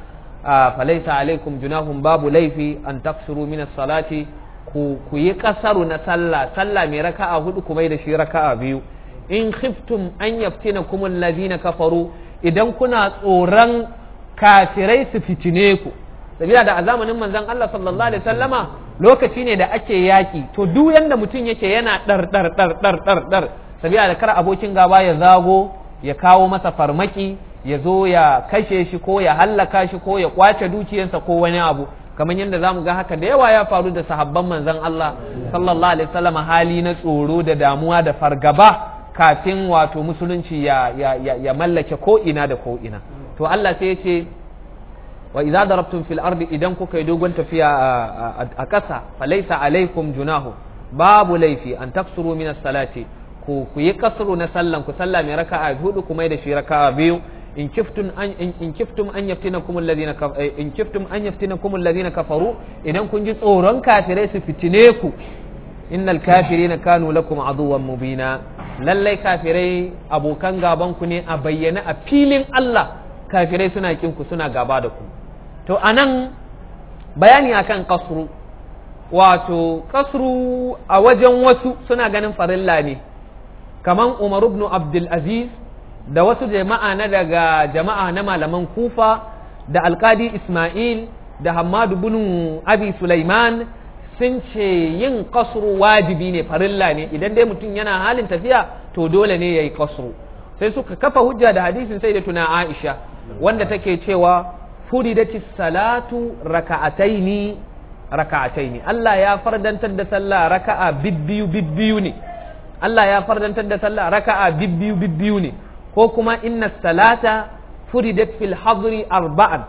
falaisa alaikum junahum babu laifi an taksuru min salati ku ku yi kasaru na sallah sallah mai raka'a hudu kuma da shi raka'a biyu in khiftum an yaftinakum allazina kafaru idan kuna tsoron kafirai su fitine ku sabila da a zamanin manzon Allah sallallahu alaihi wasallama lokaci ne da ake yaki to duk yanda mutum yake yana dar dar dar dar dar dar sabila da kar abokin gaba ya zago ya kawo masa farmaki ya zo ya kashe shi ko ya hallaka shi ko ya kwace dukiyarsa ko wani abu kamar yadda zamu ga haka da yawa ya faru da sahabban manzon Allah sallallahu alaihi wasallam hali na tsoro da damuwa da fargaba kafin wato musulunci ya, ya, ya, ya mallake ko ina da ko ina to Allah sai ya ce wa idza darabtum fil ardi idan kuka yi dogon tafiya a ƙasa falaysa alaikum junahu babu laifi an taksuru min salati ku ku yi kasru na sallan ku sallah mai raka'a hudu kuma da shi raka'a biyu in kiftum an in kiftum an yaftinakum alladhina in kiftum an yaftinakum alladhina kafaru idan kun ji tsoron kafirai su fitine ku innal kafirina kanu lakum aduwwan mubina lallai kafirai abokan gaban ku ne a bayyana a filin Allah kafirai suna kin ku suna gaba da ku to anan bayani akan kasru wato kasru a wajen wasu suna ganin farilla ne kaman Umar ibn Abdul Aziz da wasu jama'a na daga jama'a na malaman Kufa da Alkadi Ismail da Hammadu bin Abi Sulaiman sun ce yin kasru wajibi ne farilla ne idan dai mutum yana halin tafiya to dole ne yayi kasru sai suka kafa hujja da hadisin sai da tuna Aisha wanda take cewa furidatis salatu raka'ataini raka'ataini Allah ya fardantar da sallah raka'a bibbiyu bibbiyu ne Allah ya fardantar da sallah raka'a bibbiyu bibbiyu ne ko kuma inna salata furidat fil hadri arba'an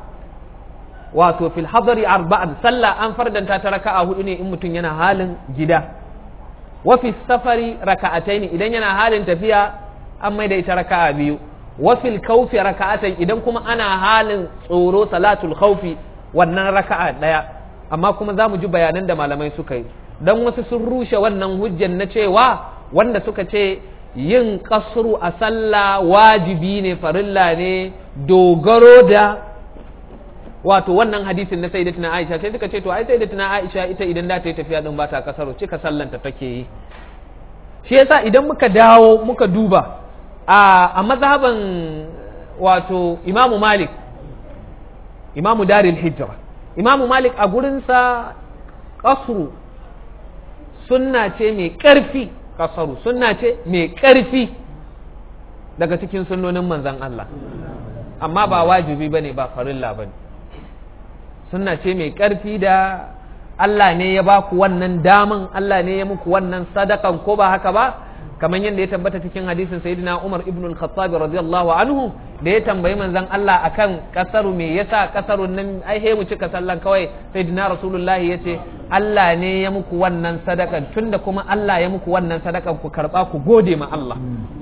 wato fil hadri arba'an sallah an fardanta ta raka'a hudu ne in mutum yana halin gida wa fi safari raka'ataini idan yana halin tafiya an mai da ita raka'a biyu wa fil khawfi raka'atan idan kuma ana halin tsoro salatul khawfi wannan raka'a daya amma kuma za mu ji bayanan da malamai suka yi dan wasu sun rushe wannan hujjan na cewa wanda suka ce yin kasru a sallah wajibi ne farilla ne dogaro da wato wannan hadisin na sayyidatina Aisha sai suka ce to ai sayyidatina Aisha ita idan da ta yi tafiya din ba ta kasaru cika sallanta take yi shi yasa idan muka dawo muka duba a a mazhaban wato Imam Malik Imam Daril Hijra Imam Malik a gurinsa kasru sunna ce mai ƙarfi kasaru sunna ce mai ƙarfi daga cikin sunnonin manzan Allah amma ba wajibi bane ba farilla bane sunna ce mai ƙarfi da Allah ne ya ba ku wannan daman Allah ne ya muku wannan sadakan ko ba haka ba kamar yadda ya tabbata cikin hadisin sayyidina Umar ibn al-Khattab radiyallahu anhu da ya tambayi manzon Allah akan kasaru me yasa kasarun nan ai he mu cika sallan kawai sayyidina Rasulullah yace Allah ne ya muku wannan sadakan tunda kuma Allah ya muku wannan sadakan ku karba ku gode ma Allah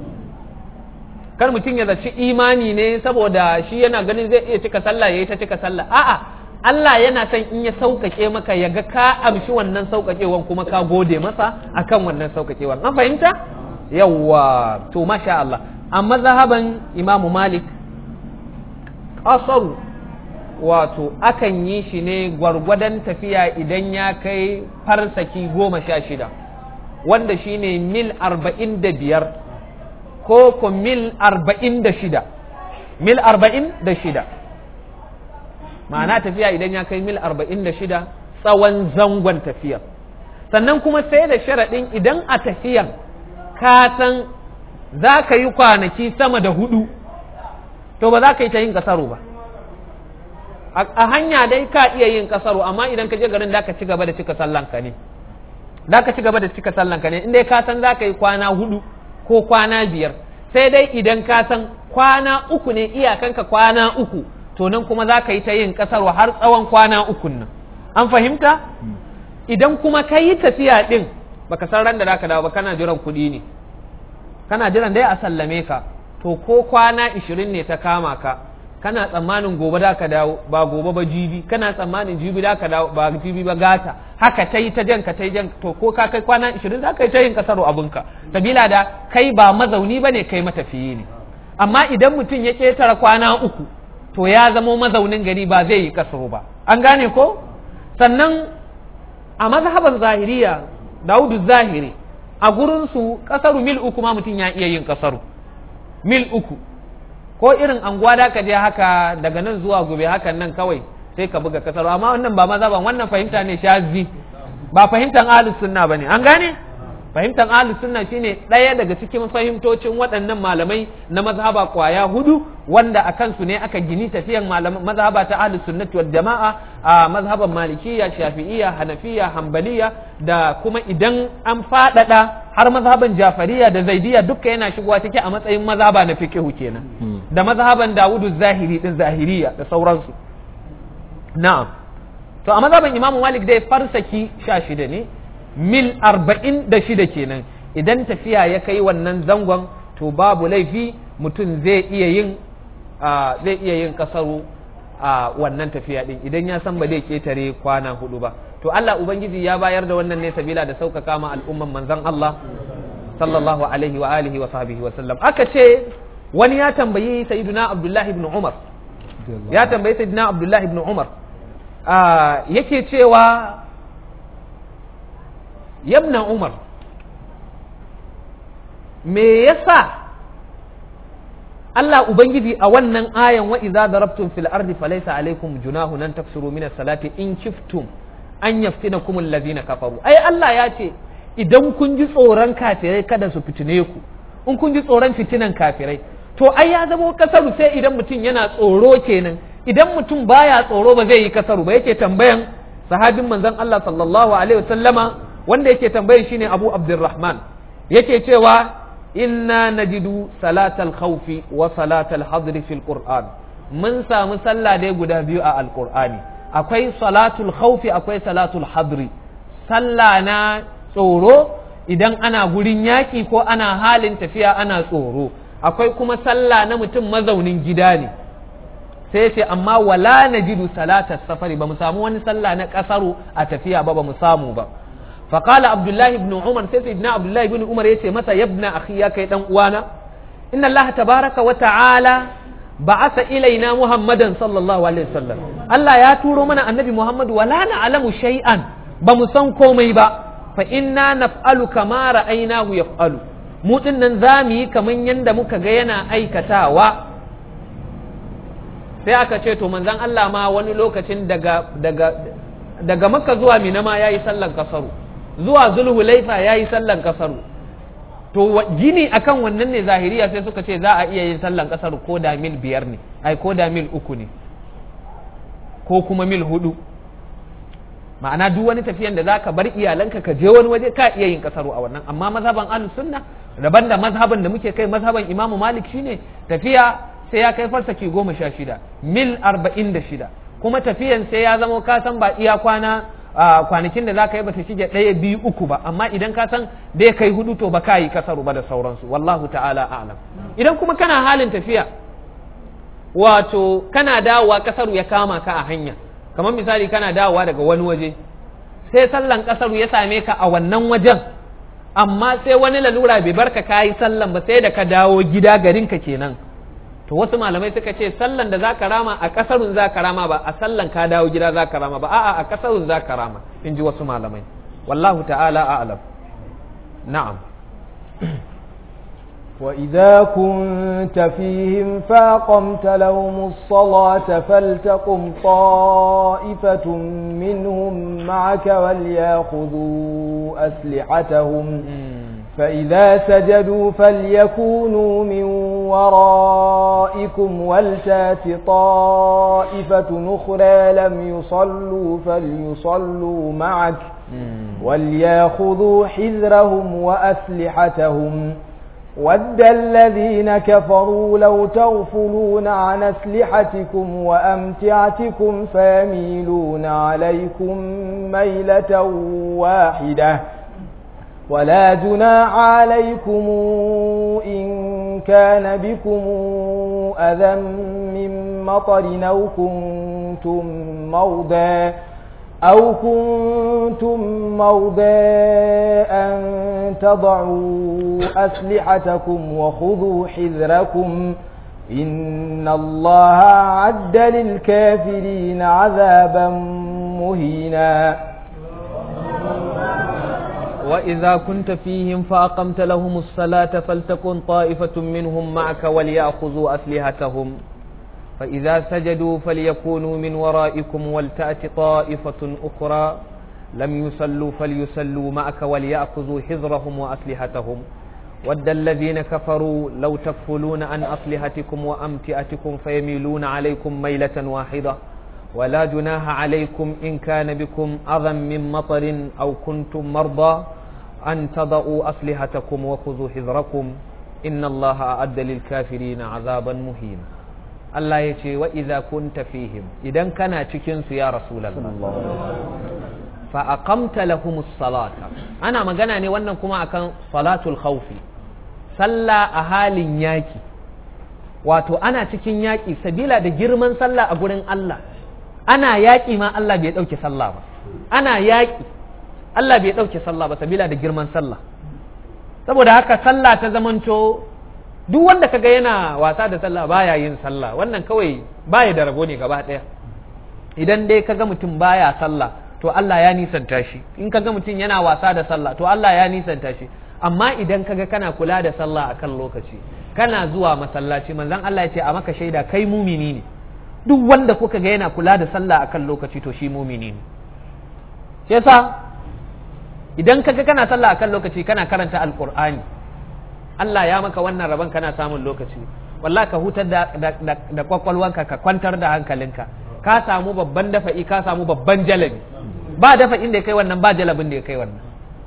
kar mutum ya zaci imani ne saboda shi yana ganin zai iya cika sallah yayi ta cika sallah a'a Allah yana son in ya sauƙaƙe maka ya ga ka amshi wannan sauƙaƙewan kuma ka gode masa akan wannan sauƙaƙewan an fahimta yawwa to masha Allah amma zahaban imamu malik ƙasaru wato akan yi shi ne gwargwadon tafiya idan ya kai farsaki goma sha shida wanda shi ne mil arba'in da biyar ko ko mil arba'in da shida mil arba'in da shida ma'ana tafiya idan ya kai mil arba'in da shida tsawon zangon tafiyar sannan kuma sai da sharaɗin idan a tafiyan ka san za ka yi kwanaki sama da hudu to ba za ka yi ta yin kasaro ba a hanya dai ka iya yin kasaro amma idan ka je garin da ka ci gaba da cika sallanka ne da ka ci gaba da cika sallanka ne inda ka san za ka yi kwana hudu ko kwana biyar sai dai idan ka san kwana uku ne iyakanka kwana uku to nan kuma za ka yi ta yin kasaro har tsawon kwana ukun nan an fahimta idan kuma ka yi tafiya din baka san ran da zaka dawo ba kana jiran kuɗi ne kana jiran dai a sallame ka to ko kwana ishirin ne ta kama ka kana tsammanin gobe da ka dawo ba gobe ba jibi kana tsammanin jibi da ka dawo ba jibi ba gata haka ta yi ta jan ka ta yi jan to ko ka kai kwana ishirin za ka yi ta yin kasaro abinka sabila da kai ba mazauni ba ne kai matafiyi ne amma idan mutum ya ƙetare kwana uku to ya zamo mazaunin gari ba zai yi kasaro ba an gane ko sannan a mazhaban zahiriya daudu zahiri a gurinsu kasaru mil uku ma mutum ya iya yin kasaru mil uku ko irin anguwa da ka je haka daga nan zuwa gobe hakan nan kawai sai ka buga kasaru amma wannan ba mazhaban wannan fahimta ne shazi ba fahimtar ahlus sunna bane an gane fahimtar ahlus sunna shine ɗaya daga cikin fahimtocin waɗannan malamai na mazhaba kwaya hudu wanda a kansu ne aka gini tafiyan mazhaba ta ahlus sunnati wal jama'a a mazhaban malikiyya shafi'iyya hanafiyya hanbaliya da kuma idan an faɗaɗa har mazhaban jafariya da zaidiya duka yana shigowa ciki a matsayin mazhaba na fiqhu kenan da mazhaban dawudu zahiri din zahiriya da sauransu na'am to a mazhaban imamu malik dai farsaki sha shida ne mil arba'in da shida kenan idan tafiya ya kai wannan zangon to babu laifi mutum zai iya yin zai iya yin kasaru a wannan tafiya din idan ya san ba zai ketare kwana hudu ba to Allah ubangiji ya bayar da wannan ne sabila da sauƙaƙa ma al'umman manzon Allah sallallahu alaihi wa alihi wa sahbihi wa sallam aka ce wani ya tambayi sayyiduna Abdullah ibn Umar ya tambayi sayyiduna Abdullah ibn Umar yake cewa yabna umar me yasa Allah Ubangiji a wannan ayan wa idza darabtum fil ardi falaysa alaykum junahun an taksuru min as-salati in kiftum an yaftinakum alladhina kafaru ai Allah ya ce idan kun ji tsoron kafirai kada su fitine ku in kun ji tsoron fitinan kafirai to ai ya zama kasaru sai idan mutum yana tsoro kenan idan mutum baya tsoro ba zai yi kasaru ba yake tambayan sahabin manzon Allah sallallahu alaihi wasallama wanda yake tambayan shine Abu Abdurrahman yake cewa inna najidu salatal khawfi wa salatal hadri fil Qur'an mun samu sallah dai guda biyu a alqur'ani akwai salatul khawfi akwai salatul hadri sallah na tsoro idan ana gurin yaki ko ana halin tafiya ana tsoro akwai kuma sallah na mutum mazaunin gida ne sai ce amma wala najidu salatar safari ba mu samu wani sallah na kasaru a tafiya ba ba mu samu ba فقال عبد الله بن عمر سيدنا عبد الله بن عمر يتي متى يا ابن اخي يا كي دان uwana ان الله تبارك وتعالى بعث الينا محمدا صلى الله عليه وسلم الله يا تورو mana annabi Muhammad wala na'lamu shay'an ba mu san komai ba fa inna naf'alu kama ra'aynahu yaf'alu mu dinnan zamu yi kaman yanda muka ga yana aikatawa sai aka ce to manzon Allah ma wani lokacin daga daga daga Makka zuwa Mina ma yayi sallan kasaru zuwa zulhulaifa ya yi sallan kasaru to gini akan wannan ne zahiriya sai suka ce za a iya yin sallan kasaru ko da mil biyar ne ai ko da mil uku ne ko kuma mil hudu ma'ana duk wani tafiyan da zaka bar iyalanka ka je wani waje ka iya yin kasaru a wannan amma mazhaban ahlus sunna daban da mazhaban da muke kai mazhaban imamu malik shine tafiya sai ya kai farsaki goma sha shida mil arba'in da shida kuma tafiyan sai ya zama ka san ba iya kwana kwanakin da za ka yi bata shige ɗaya biyu uku ba amma idan ka san dai kai hudu to ba ka yi kasaru ba da sauransu wallahu ta'ala a'lam idan kuma kana halin tafiya wato kana dawowa kasaru ya kama ka a hanya kamar misali kana dawowa daga wani waje sai sallan kasaru ya same ka a wannan wajen amma sai wani lalura bai barka ka yi sallan ba sai da ka dawo gida garinka kenan to wasu malamai suka ce sallan da zaka rama a kasarun zaka rama ba a sallan ka dawo gida zaka rama ba a'a a kasarun zaka rama in ji wasu malamai wallahu ta'ala a'lam na'am وإذا كنت فيهم فأقمت لهم الصلاة فلتقم طائفة منهم معك وليأخذوا أسلحتهم فإذا سجدوا فليكونوا من ورائكم ولتات طائفة أخرى لم يصلوا فليصلوا معك ولياخذوا حذرهم وأسلحتهم ود الذين كفروا لو تغفلون عن أسلحتكم وأمتعتكم فيميلون عليكم ميلة واحدة ولا جناح عليكم إن كان بكم أذى من مطر أو كنتم موضى أو كنتم موضى أن تضعوا أسلحتكم وخذوا حذركم إن الله أعد للكافرين عذابا مهينا وإذا كنت فيهم فأقمت لهم الصلاة فلتكن طائفة منهم معك وليأخذوا أسلحتهم فإذا سجدوا فليكونوا من ورائكم ولتأت طائفة أخرى لم يصلوا فليصلوا معك وليأخذوا حذرهم وأسلحتهم ود الذين كفروا لو تكفلون عن أصلحتكم وأمتئتكم فيميلون عليكم ميلة واحدة ولا جناح عليكم إن كان بكم أذى من مطر أو كنتم مرضى أن تضعوا أصلحتكم وخذوا حذركم إن الله أعد للكافرين عذابا مهينا الله يتي وإذا كنت فيهم إذا كان تكنس يا رسول الله فأقمت لهم الصلاة أنا ما قنا وانا كما أكن صلاة الخوف صلى أهال ياكي wato ana cikin yaƙi sabila da girman sallah a gurin Allah ana yaƙi ma Allah bai ɗauke sallah ba ana yaƙi Allah bai ɗauke sallah ba sabila da girman sallah saboda haka sallah ta zamanto duk wanda kaga yana wasa da sallah baya yin sallah wannan kawai baya da rabo ne gaba ɗaya idan dai kaga mutum baya sallah to Allah ya nisanta shi in kaga mutum yana wasa da sallah to Allah ya nisanta shi amma idan kaga kana kula da sallah akan lokaci kana zuwa masallaci manzon Allah ya ce a maka shaida kai mumini ne duk wanda kuka ga yana kula da sallah akan lokaci to shi mumini ne shi yasa idan kaga kana sallah akan lokaci kana karanta alqur'ani Allah ya maka wannan rabon kana samun lokaci wallahi ka hutar da da, da kwakwalwanka ka kwantar da hankalinka ka samu babban dafa'i ka samu babban jalabi ba dafa'in da ya kai wannan ba jalabin da ya kai wannan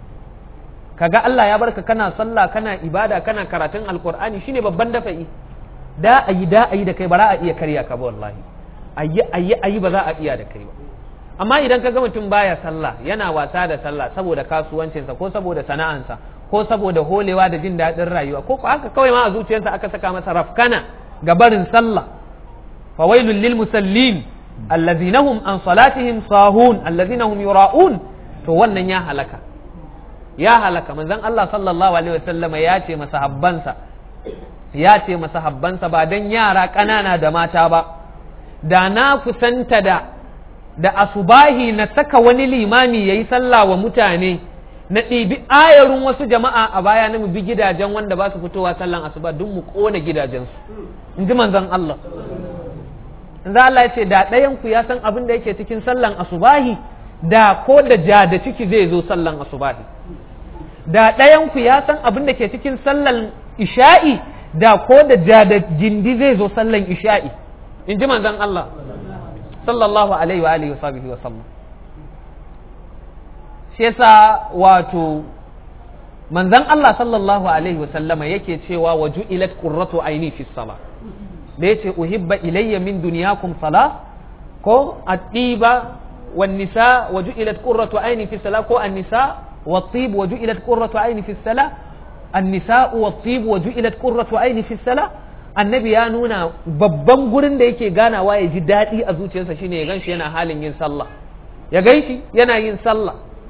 kaga Allah ya barka kana sallah kana ibada kana karatun alqur'ani shine babban dafa'i da ayi da ayi da kai ba za a iya karya ka ba wallahi ayi ayi ayi ba za a iya da kai ba amma idan ka ga mutum baya sallah yana wasa da sallah saboda kasuwancinsa ko saboda sana'ansa ko saboda holewa da jin daɗin rayuwa ko haka kawai ma a zuciyarsa aka saka masa rafkana ga barin sallah fawailul lil musallin allazina hum an salatihim sahun allazina hum yura'un to wannan ya halaka ya halaka manzon Allah sallallahu alaihi wasallam ya ce masahabbansa ya ce masahabbansa ba dan yara ƙanana da mata ba da na kusanta da da asubahi na saka wani limami yayi sallah wa mutane na ɗibi ayarin wasu jama'a a baya na mu bi gidajen wanda ba su fitowa sallan asuba duk mu ƙona gidajensu in ji manzon Allah za Allah ya ce da ɗayan ku ya san abin da yake cikin sallan asubahi da ko da ja da ciki zai zo sallan asubahi da ɗayan ku ya san abin da ke cikin sallan isha'i da ko da ja da jindi zai zo sallan isha'i in ji manzon Allah sallallahu alaihi wa alihi wa sahbihi wa sallam shi yasa wato manzon Allah sallallahu alaihi wa sallama yake cewa wa ju'ilat qurratu aini fi salah da yace uhibba ilayya min dunyakum salah ko at-tiba wan nisa wa ju'ilat qurratu aini fi salah ko an-nisa wat-tib wa ju'ilat qurratu aini fi salah an-nisa wat-tib wa ju'ilat qurratu aini fi salah annabi ya nuna babban gurin da yake ganawa ya ji daɗi a zuciyarsa shine ya ganshi yana halin yin sallah ya ganshi yana yin sallah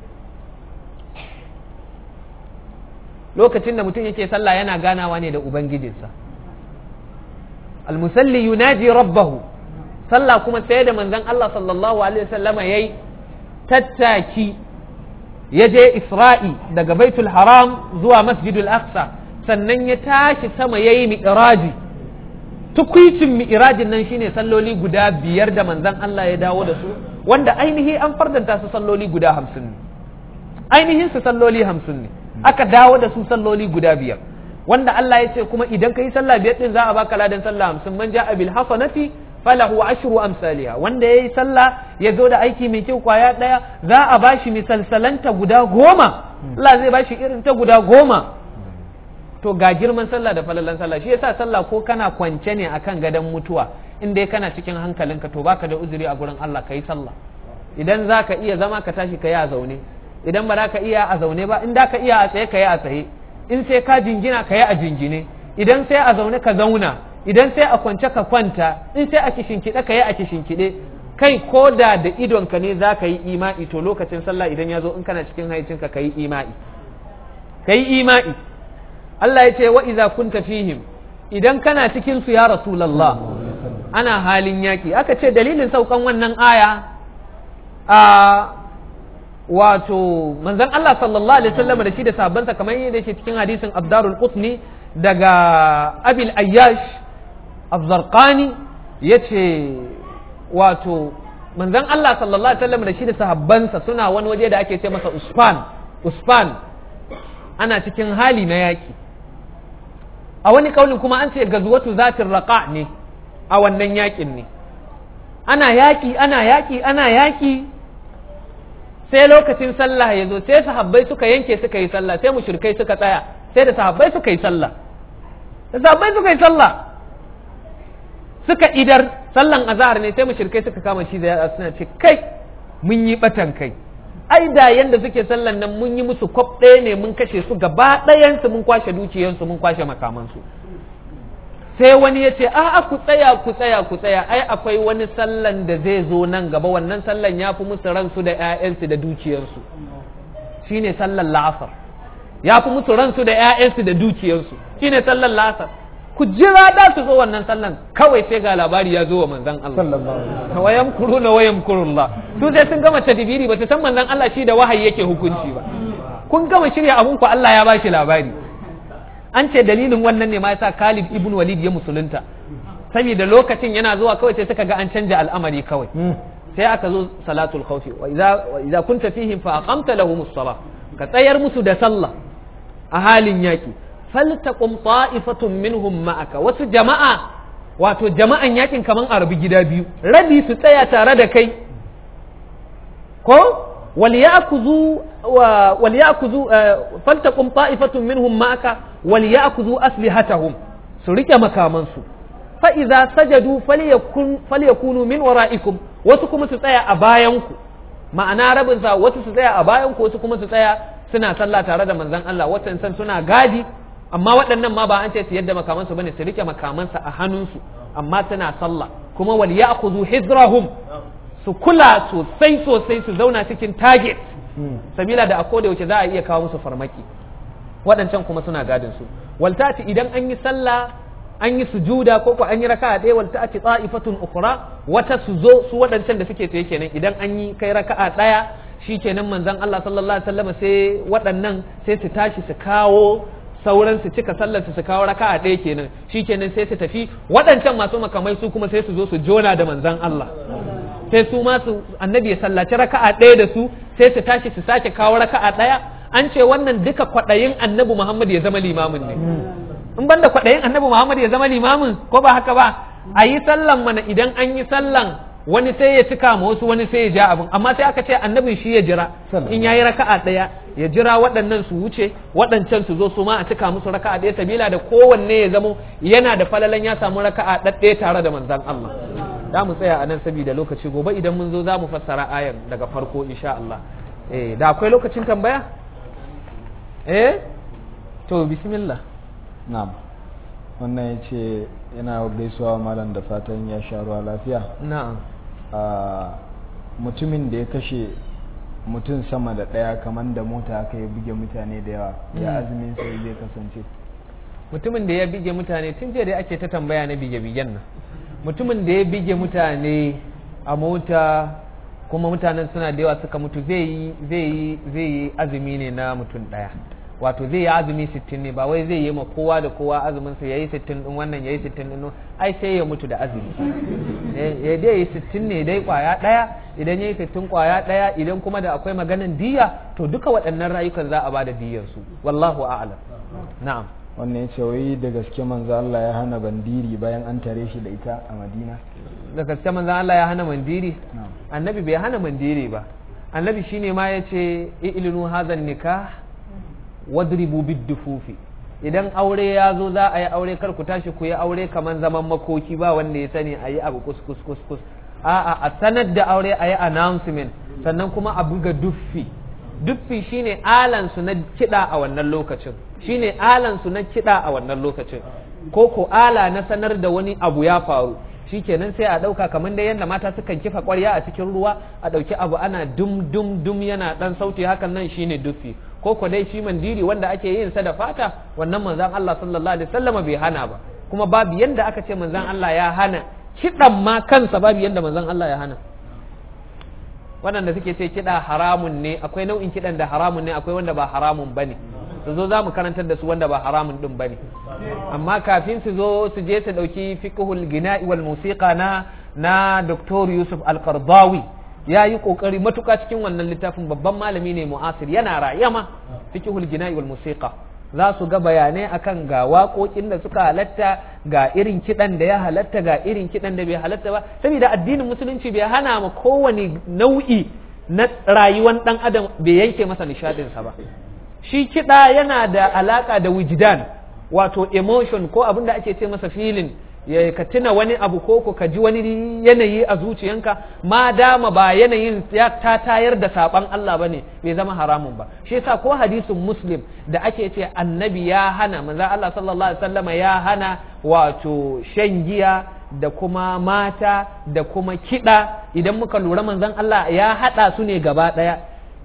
lokacin da mutum yake sallah yana ganawa ne da ubangijinsa almusalli yunaji rabbahu sallah kuma sai da manzon Allah sallallahu alaihi wasallama yayi tattaki ya je Isra'i daga Baitul Haram zuwa Masjidul Aqsa sannan ya tashi sama yayi mi'raji tukwicin mi'rajin nan shine salloli guda biyar da manzon Allah ya dawo da su wanda ainihi an fardanta su salloli guda hamsin ne ainihin su salloli hamsin ne aka dawo da su salloli guda biyar wanda Allah ya ce kuma idan ka yi sallah biyar din za a baka ladan sallah hamsin man ja'a bil hasanati falahu ashru amsaliha wanda yayi sallah ya zo da aiki mai kyau kwaya daya za a bashi misalsalanta guda goma Allah zai bashi irin ta guda goma to ga girman sallah da falalan sallah shi yasa sallah ko kana kwance ne akan gadon mutuwa in dai kana cikin hankalinka to baka da uzuri a gurin Allah kai sallah idan zaka iya zama ka tashi ka yi a zaune idan ba za ka iya a zaune ba in da ka iya a tsaye ka yi a tsaye in sai ka jingina ka yi a jingine idan sai a zaune ka zauna idan sai a kwance ka kwanta in sai a kishinkiɗe ka yi a kishinkiɗe kai ko da da idonka ne za ka yi ima'i to lokacin sallah idan ya zo in kana cikin haicinka ka yi ima'i ka yi ima'i Allah ya ce wa iza kunta fihim idan kana cikin su ya rasulullah ana halin yaki aka ce dalilin saukan wannan aya a wato manzon Allah sallallahu alaihi wasallam da shi da sabansa kamar yadda yake cikin hadisin Abdarul Qutni daga Abil Ayyash Az-Zarqani yace wato manzon Allah sallallahu alaihi wasallam da shi da sahabbansa suna wani waje da ake ce masa Usfan Usfan ana cikin hali na yaki a wani kaulin kuma an ce gazwatu zatin raqa ne a wannan yakin ne ana yaki ana yaki ana yaki sai lokacin sallah ya zo sai sahabbai suka yanke suka yi sallah sai mushrikai suka tsaya sai da sahabbai suka yi sallah da sahabbai suka yi sallah suka idar sallan azhar ne sai mushrikai suka kama shi da yatsa suna ce kai mun yi batan kai ai da yanda suke sallan nan mun yi musu kwaf ɗaya ne mun kashe su gaba ɗayansu mun kwashe dukiyansu mun kwashe makamansu sai wani ya ce a'a ku tsaya ku tsaya ku tsaya ai akwai wani sallan da zai zo nan gaba wannan sallan ya fi musu ransu da 'ya'yansu da dukiyarsu shine sallan la'asar ya fi musu ransu da 'ya'yansu da dukiyarsu shine sallan la'asar ku jira da su zo wannan sallan kawai sai ga labari ya zo wa manzon Allah wayam kuruna wayam kurullah su sai sun gama tadbiri ba su san manzon Allah shi da wahayi yake hukunci ba kun gama shirya abun ku Allah ya bashi labari an ce dalilin wannan ne ma yasa Khalid ibn Walid ya musulunta saboda lokacin yana zuwa kawai sai suka ga an canja al'amari kawai sai aka zo salatul khawfi wa idza wa idza kunta fihim fa aqamta lahumus salah ka tsayar musu da sallah a halin yaki faltaqum ta'ifatun minhum ma'aka wasu jama'a wato jama'an yakin kaman arabi gida biyu rabi su tsaya tare da kai ko وليأخذوا وليأخذوا فلتقم طائفة منهم معك وليأخذوا أسلحتهم سرق مكامنسو فإذا سجدوا فليكن فليكونوا من ورائكم وسكم تسيا أبايانكو ma'ana rabin sa wasu su tsaya a bayan ko wasu kuma su tsaya suna sallah tare da manzon Allah watan san suna gadi amma waɗannan ma ba an ce su yadda makamansu bane su rike makamansa a hannunsu amma suna sallah kuma wal ya'khudhu hizrahum su kula sosai sosai su zauna cikin target sabila da a koda yaushe za a iya kawo musu farmaki waɗancan kuma suna gadin su waltati idan an yi sallah an yi sujuda ko ko an yi raka'a ɗaya waltati ta'ifatun ukhra wata su zo su waɗancan da suke tsaye kenan idan an yi kai raka'a ɗaya shikenan manzon Allah sallallahu alaihi wasallam sai waɗannan sai su tashi su kawo sauran su cika sallar su kawo raka'a ɗaya kenan shikenan sai su tafi waɗancan masu makamai su kuma sai su zo su jona da manzon Allah sai su ma su annabi ya sallaci raka'a ɗaya da su sai su tashi su sake kawo raka'a ɗaya an ce wannan duka kwaɗayin annabi Muhammad ya zama limamin ne in banda kwaɗayin annabi Muhammad ya zama limamin ko ba haka ba a yi sallan mana idan an yi sallan wani sai ya cika ma wasu wani sai ya ja abin amma sai aka ce annabin shi ya jira in yayi raka'a ɗaya ya jira waɗannan su wuce waɗancan su zo su ma a cika musu raka'a ɗaya sabila da kowanne ya zamo yana da falalan ya samu raka'a ɗaɗɗaya tare da manzon Allah za mu tsaya a nan saboda lokaci gobe idan mun zo za mu fassara ayan daga farko insha Allah eh da akwai lokacin tambaya eh to bismillah na'am wannan ya ce yana gaisuwa malam da fatan ya sha ruwa lafiya na'am mutumin da ya kashe mutum sama da ɗaya kamar da mota aka yi buge mutane da yawa ya azumin sai zai kasance mutumin da ya bige mutane tun jiya da ake ta tambaya na bige-bigen nan mutumin da ya bige mutane a mota kuma mutanen suna da yawa suka mutu zai yi azumi ne na mutum ɗaya wato zai yi azumi sittin ne ba wai zai yi ma kowa da kowa azumin sa yayi sittin din wannan yayi sittin din ai sai ya mutu da azumi ya dai yi sittin ne dai kwaya ɗaya idan yayi sittin kwaya ɗaya idan kuma da akwai maganan diya to duka waɗannan rayukan za a bada diyar su wallahu a'lam na'am wannan ya ce wai da gaske manzo Allah ya hana bandiri bayan an tare shi da ita a Madina da gaske manzo Allah ya hana mandiri annabi bai hana mandiri ba annabi shine ma yace ilinu hazan nikah wadribu biddufufi idan aure ya zo za a yi aure kar ku tashi ku yi aure kamar zaman makoki ba wanda ya sani a yi abu kus kus kus kus a'a a sanar da aure a yi announcement sannan kuma a buga duffi duffi shine alan su na kiɗa a wannan lokacin shine alan su na kiɗa a wannan lokacin ko ko ala na sanar da wani abu ya faru shikenan sai a ɗauka kamar dai yadda mata sukan kifa ƙwarya a cikin ruwa a ɗauki abu ana dum dum dum yana ɗan sauti hakan nan shine duffi ko ko dai shi mandiri wanda ake yin sa da fata wannan manzon Allah sallallahu alaihi wasallam bai hana ba kuma babu yanda aka ce manzon Allah ya hana kiɗan ma kansa babu yanda manzon Allah ya hana waɗanda suke ce kiɗa haramun ne akwai nau'in kiɗan da haramun ne akwai wanda ba haramun ba ne su zo za mu karantar da su wanda ba haramun ɗin ba ne amma kafin su zo su je su ɗauki fiqhul gina'i wal musiqa na na Dr. Yusuf Al-Qardawi ya yi kokari matuka cikin wannan littafin babban malami ne mu'asir yana rayama fiqhul gina'i wal musiqa za su ga bayanai akan ga waƙoƙin da suka halatta ga irin kiɗan da ya halatta ga irin kiɗan da bai halatta ba saboda addinin musulunci bai hana ma kowane nau'i na rayuwar ɗan adam bai yanke masa nishaɗinsa ba shi kiɗa yana da alaƙa da wujdan wato emotion ko abin da ake ce masa feeling ya ka tuna wani abu ko ko ka ji wani yanayi a zuciyanka ma dama ba yanayin ya ta tayar da saban Allah bane bai zama haramun ba shi yasa ko hadisin muslim da ake ce annabi ya hana manzo Allah sallallahu alaihi wasallama ya hana wato shan giya da kuma mata da kuma kiɗa idan muka lura manzon Allah ya haɗa su ne gaba ɗaya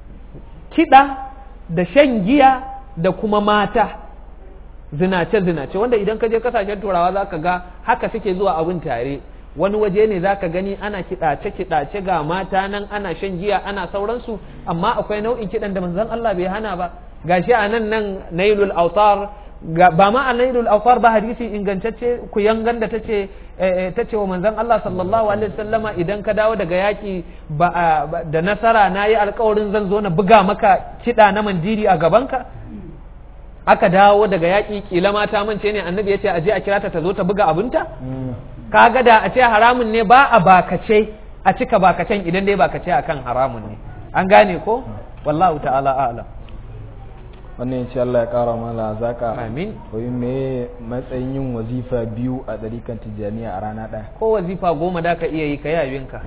kiɗa da shan giya da kuma mata zinace-zinace wanda idan ka je kasashen turawa za ka ga haka suke zuwa abin tare wani waje ne za ka gani ana kiɗace-kiɗace ga mata nan ana shan giya ana sauransu amma akwai nau'in kiɗan da manzon Allah bai hana ba gashi a nan nan nailul autar ba ma a nailul autar ba hadisi ingantacce ku yangan da tace tace wa manzon Allah sallallahu alaihi wasallama idan ka dawo daga yaki da nasara nayi alƙawarin zan zo na buga maka kiɗa na mandiri a gabanka aka dawo daga yaƙi kila mata mance ne annabi ya ce aje a kira ta ta zo ta buga abinta kaga da a ce haramun ne ba a bakace a cika bakacen idan dai bakace akan haramun ne an gane ko wallahu ta'ala a'lam wannan ya ce Allah ya kara mala zaka amin wai me matsayin yin wazifa biyu a ɗarikan tijjaniya a rana ɗaya ko wazifa goma da ka iya yi ka yawinka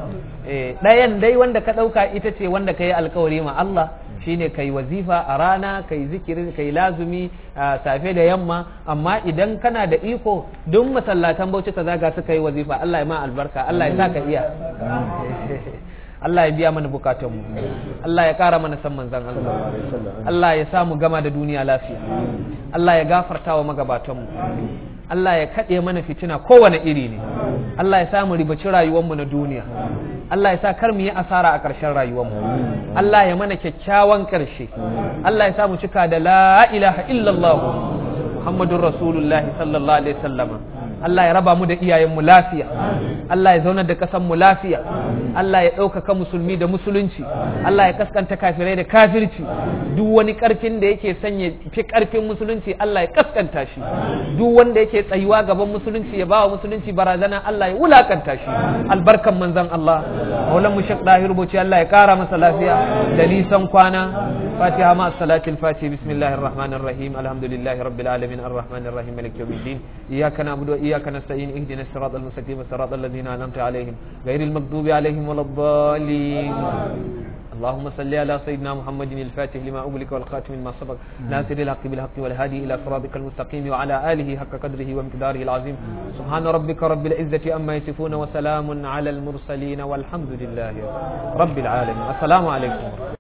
eh ɗayan dai wanda ka ɗauka ita ce wanda ka yi alkawari ma Allah shine kai wazifa a rana kai zikirin kai lazumi a safe da yamma amma idan kana da iko duk masallatan bauchi ka zaga suka yi wazifa Allah ya ma albarka Allah ya sa ka iya Allah ya biya mana bukatunmu Allah ya kara mana san manzan Allah Allah ya samu gama da duniya lafiya Allah ya gafarta wa magabatanmu Allah ya kaɗe mana fitina kowane iri ne Allah ya samu ribaci rayuwarmu na duniya Allah ya sa kar mu yi asara a ƙarshen rayuwarmu Allah ya mana kyakkyawan ƙarshe Allah ya samu cika da la ilaha illallah Muhammadun Rasulullahi sallallahu alaihi wasallama Allah ya raba mu da iyayenmu lafiya Allah ya zaunar da ƙasanmu lafiya Allah ya ɗaukaka musulmi da musulunci Allah ya kaskanta kafirai da kafirci duk wani ƙarfin da yake sanya fi ƙarfin musulunci Allah ya kaskanta shi duk wanda yake tsayuwa gaban musulunci ya bawa musulunci barazana Allah ya wulakanta shi albarkan manzon Allah maulan mu Sheikh Dahir Bauchi Allah ya kara masa lafiya da nisan kwana Fatiha ma salatul fati bismillahir rahmanir rahim alhamdulillahi rabbil alamin arrahmanir rahim maliki yawmiddin iyyaka na'budu wa iyyaka nasta'in ihdinas siratal mustaqim siratal ladzina an'amta alaihim ghairil maghdubi alaihim waladdallin اللهم صل على سيدنا محمد الفاتح لما أغلق والخاتم لما سبق ناصر الحق بالحق والهادي إلى صراطك المستقيم وعلى آله حق قدره ومقداره العظيم سبحان ربك رب العزة أما يصفون وسلام على المرسلين والحمد لله رب العالمين السلام عليكم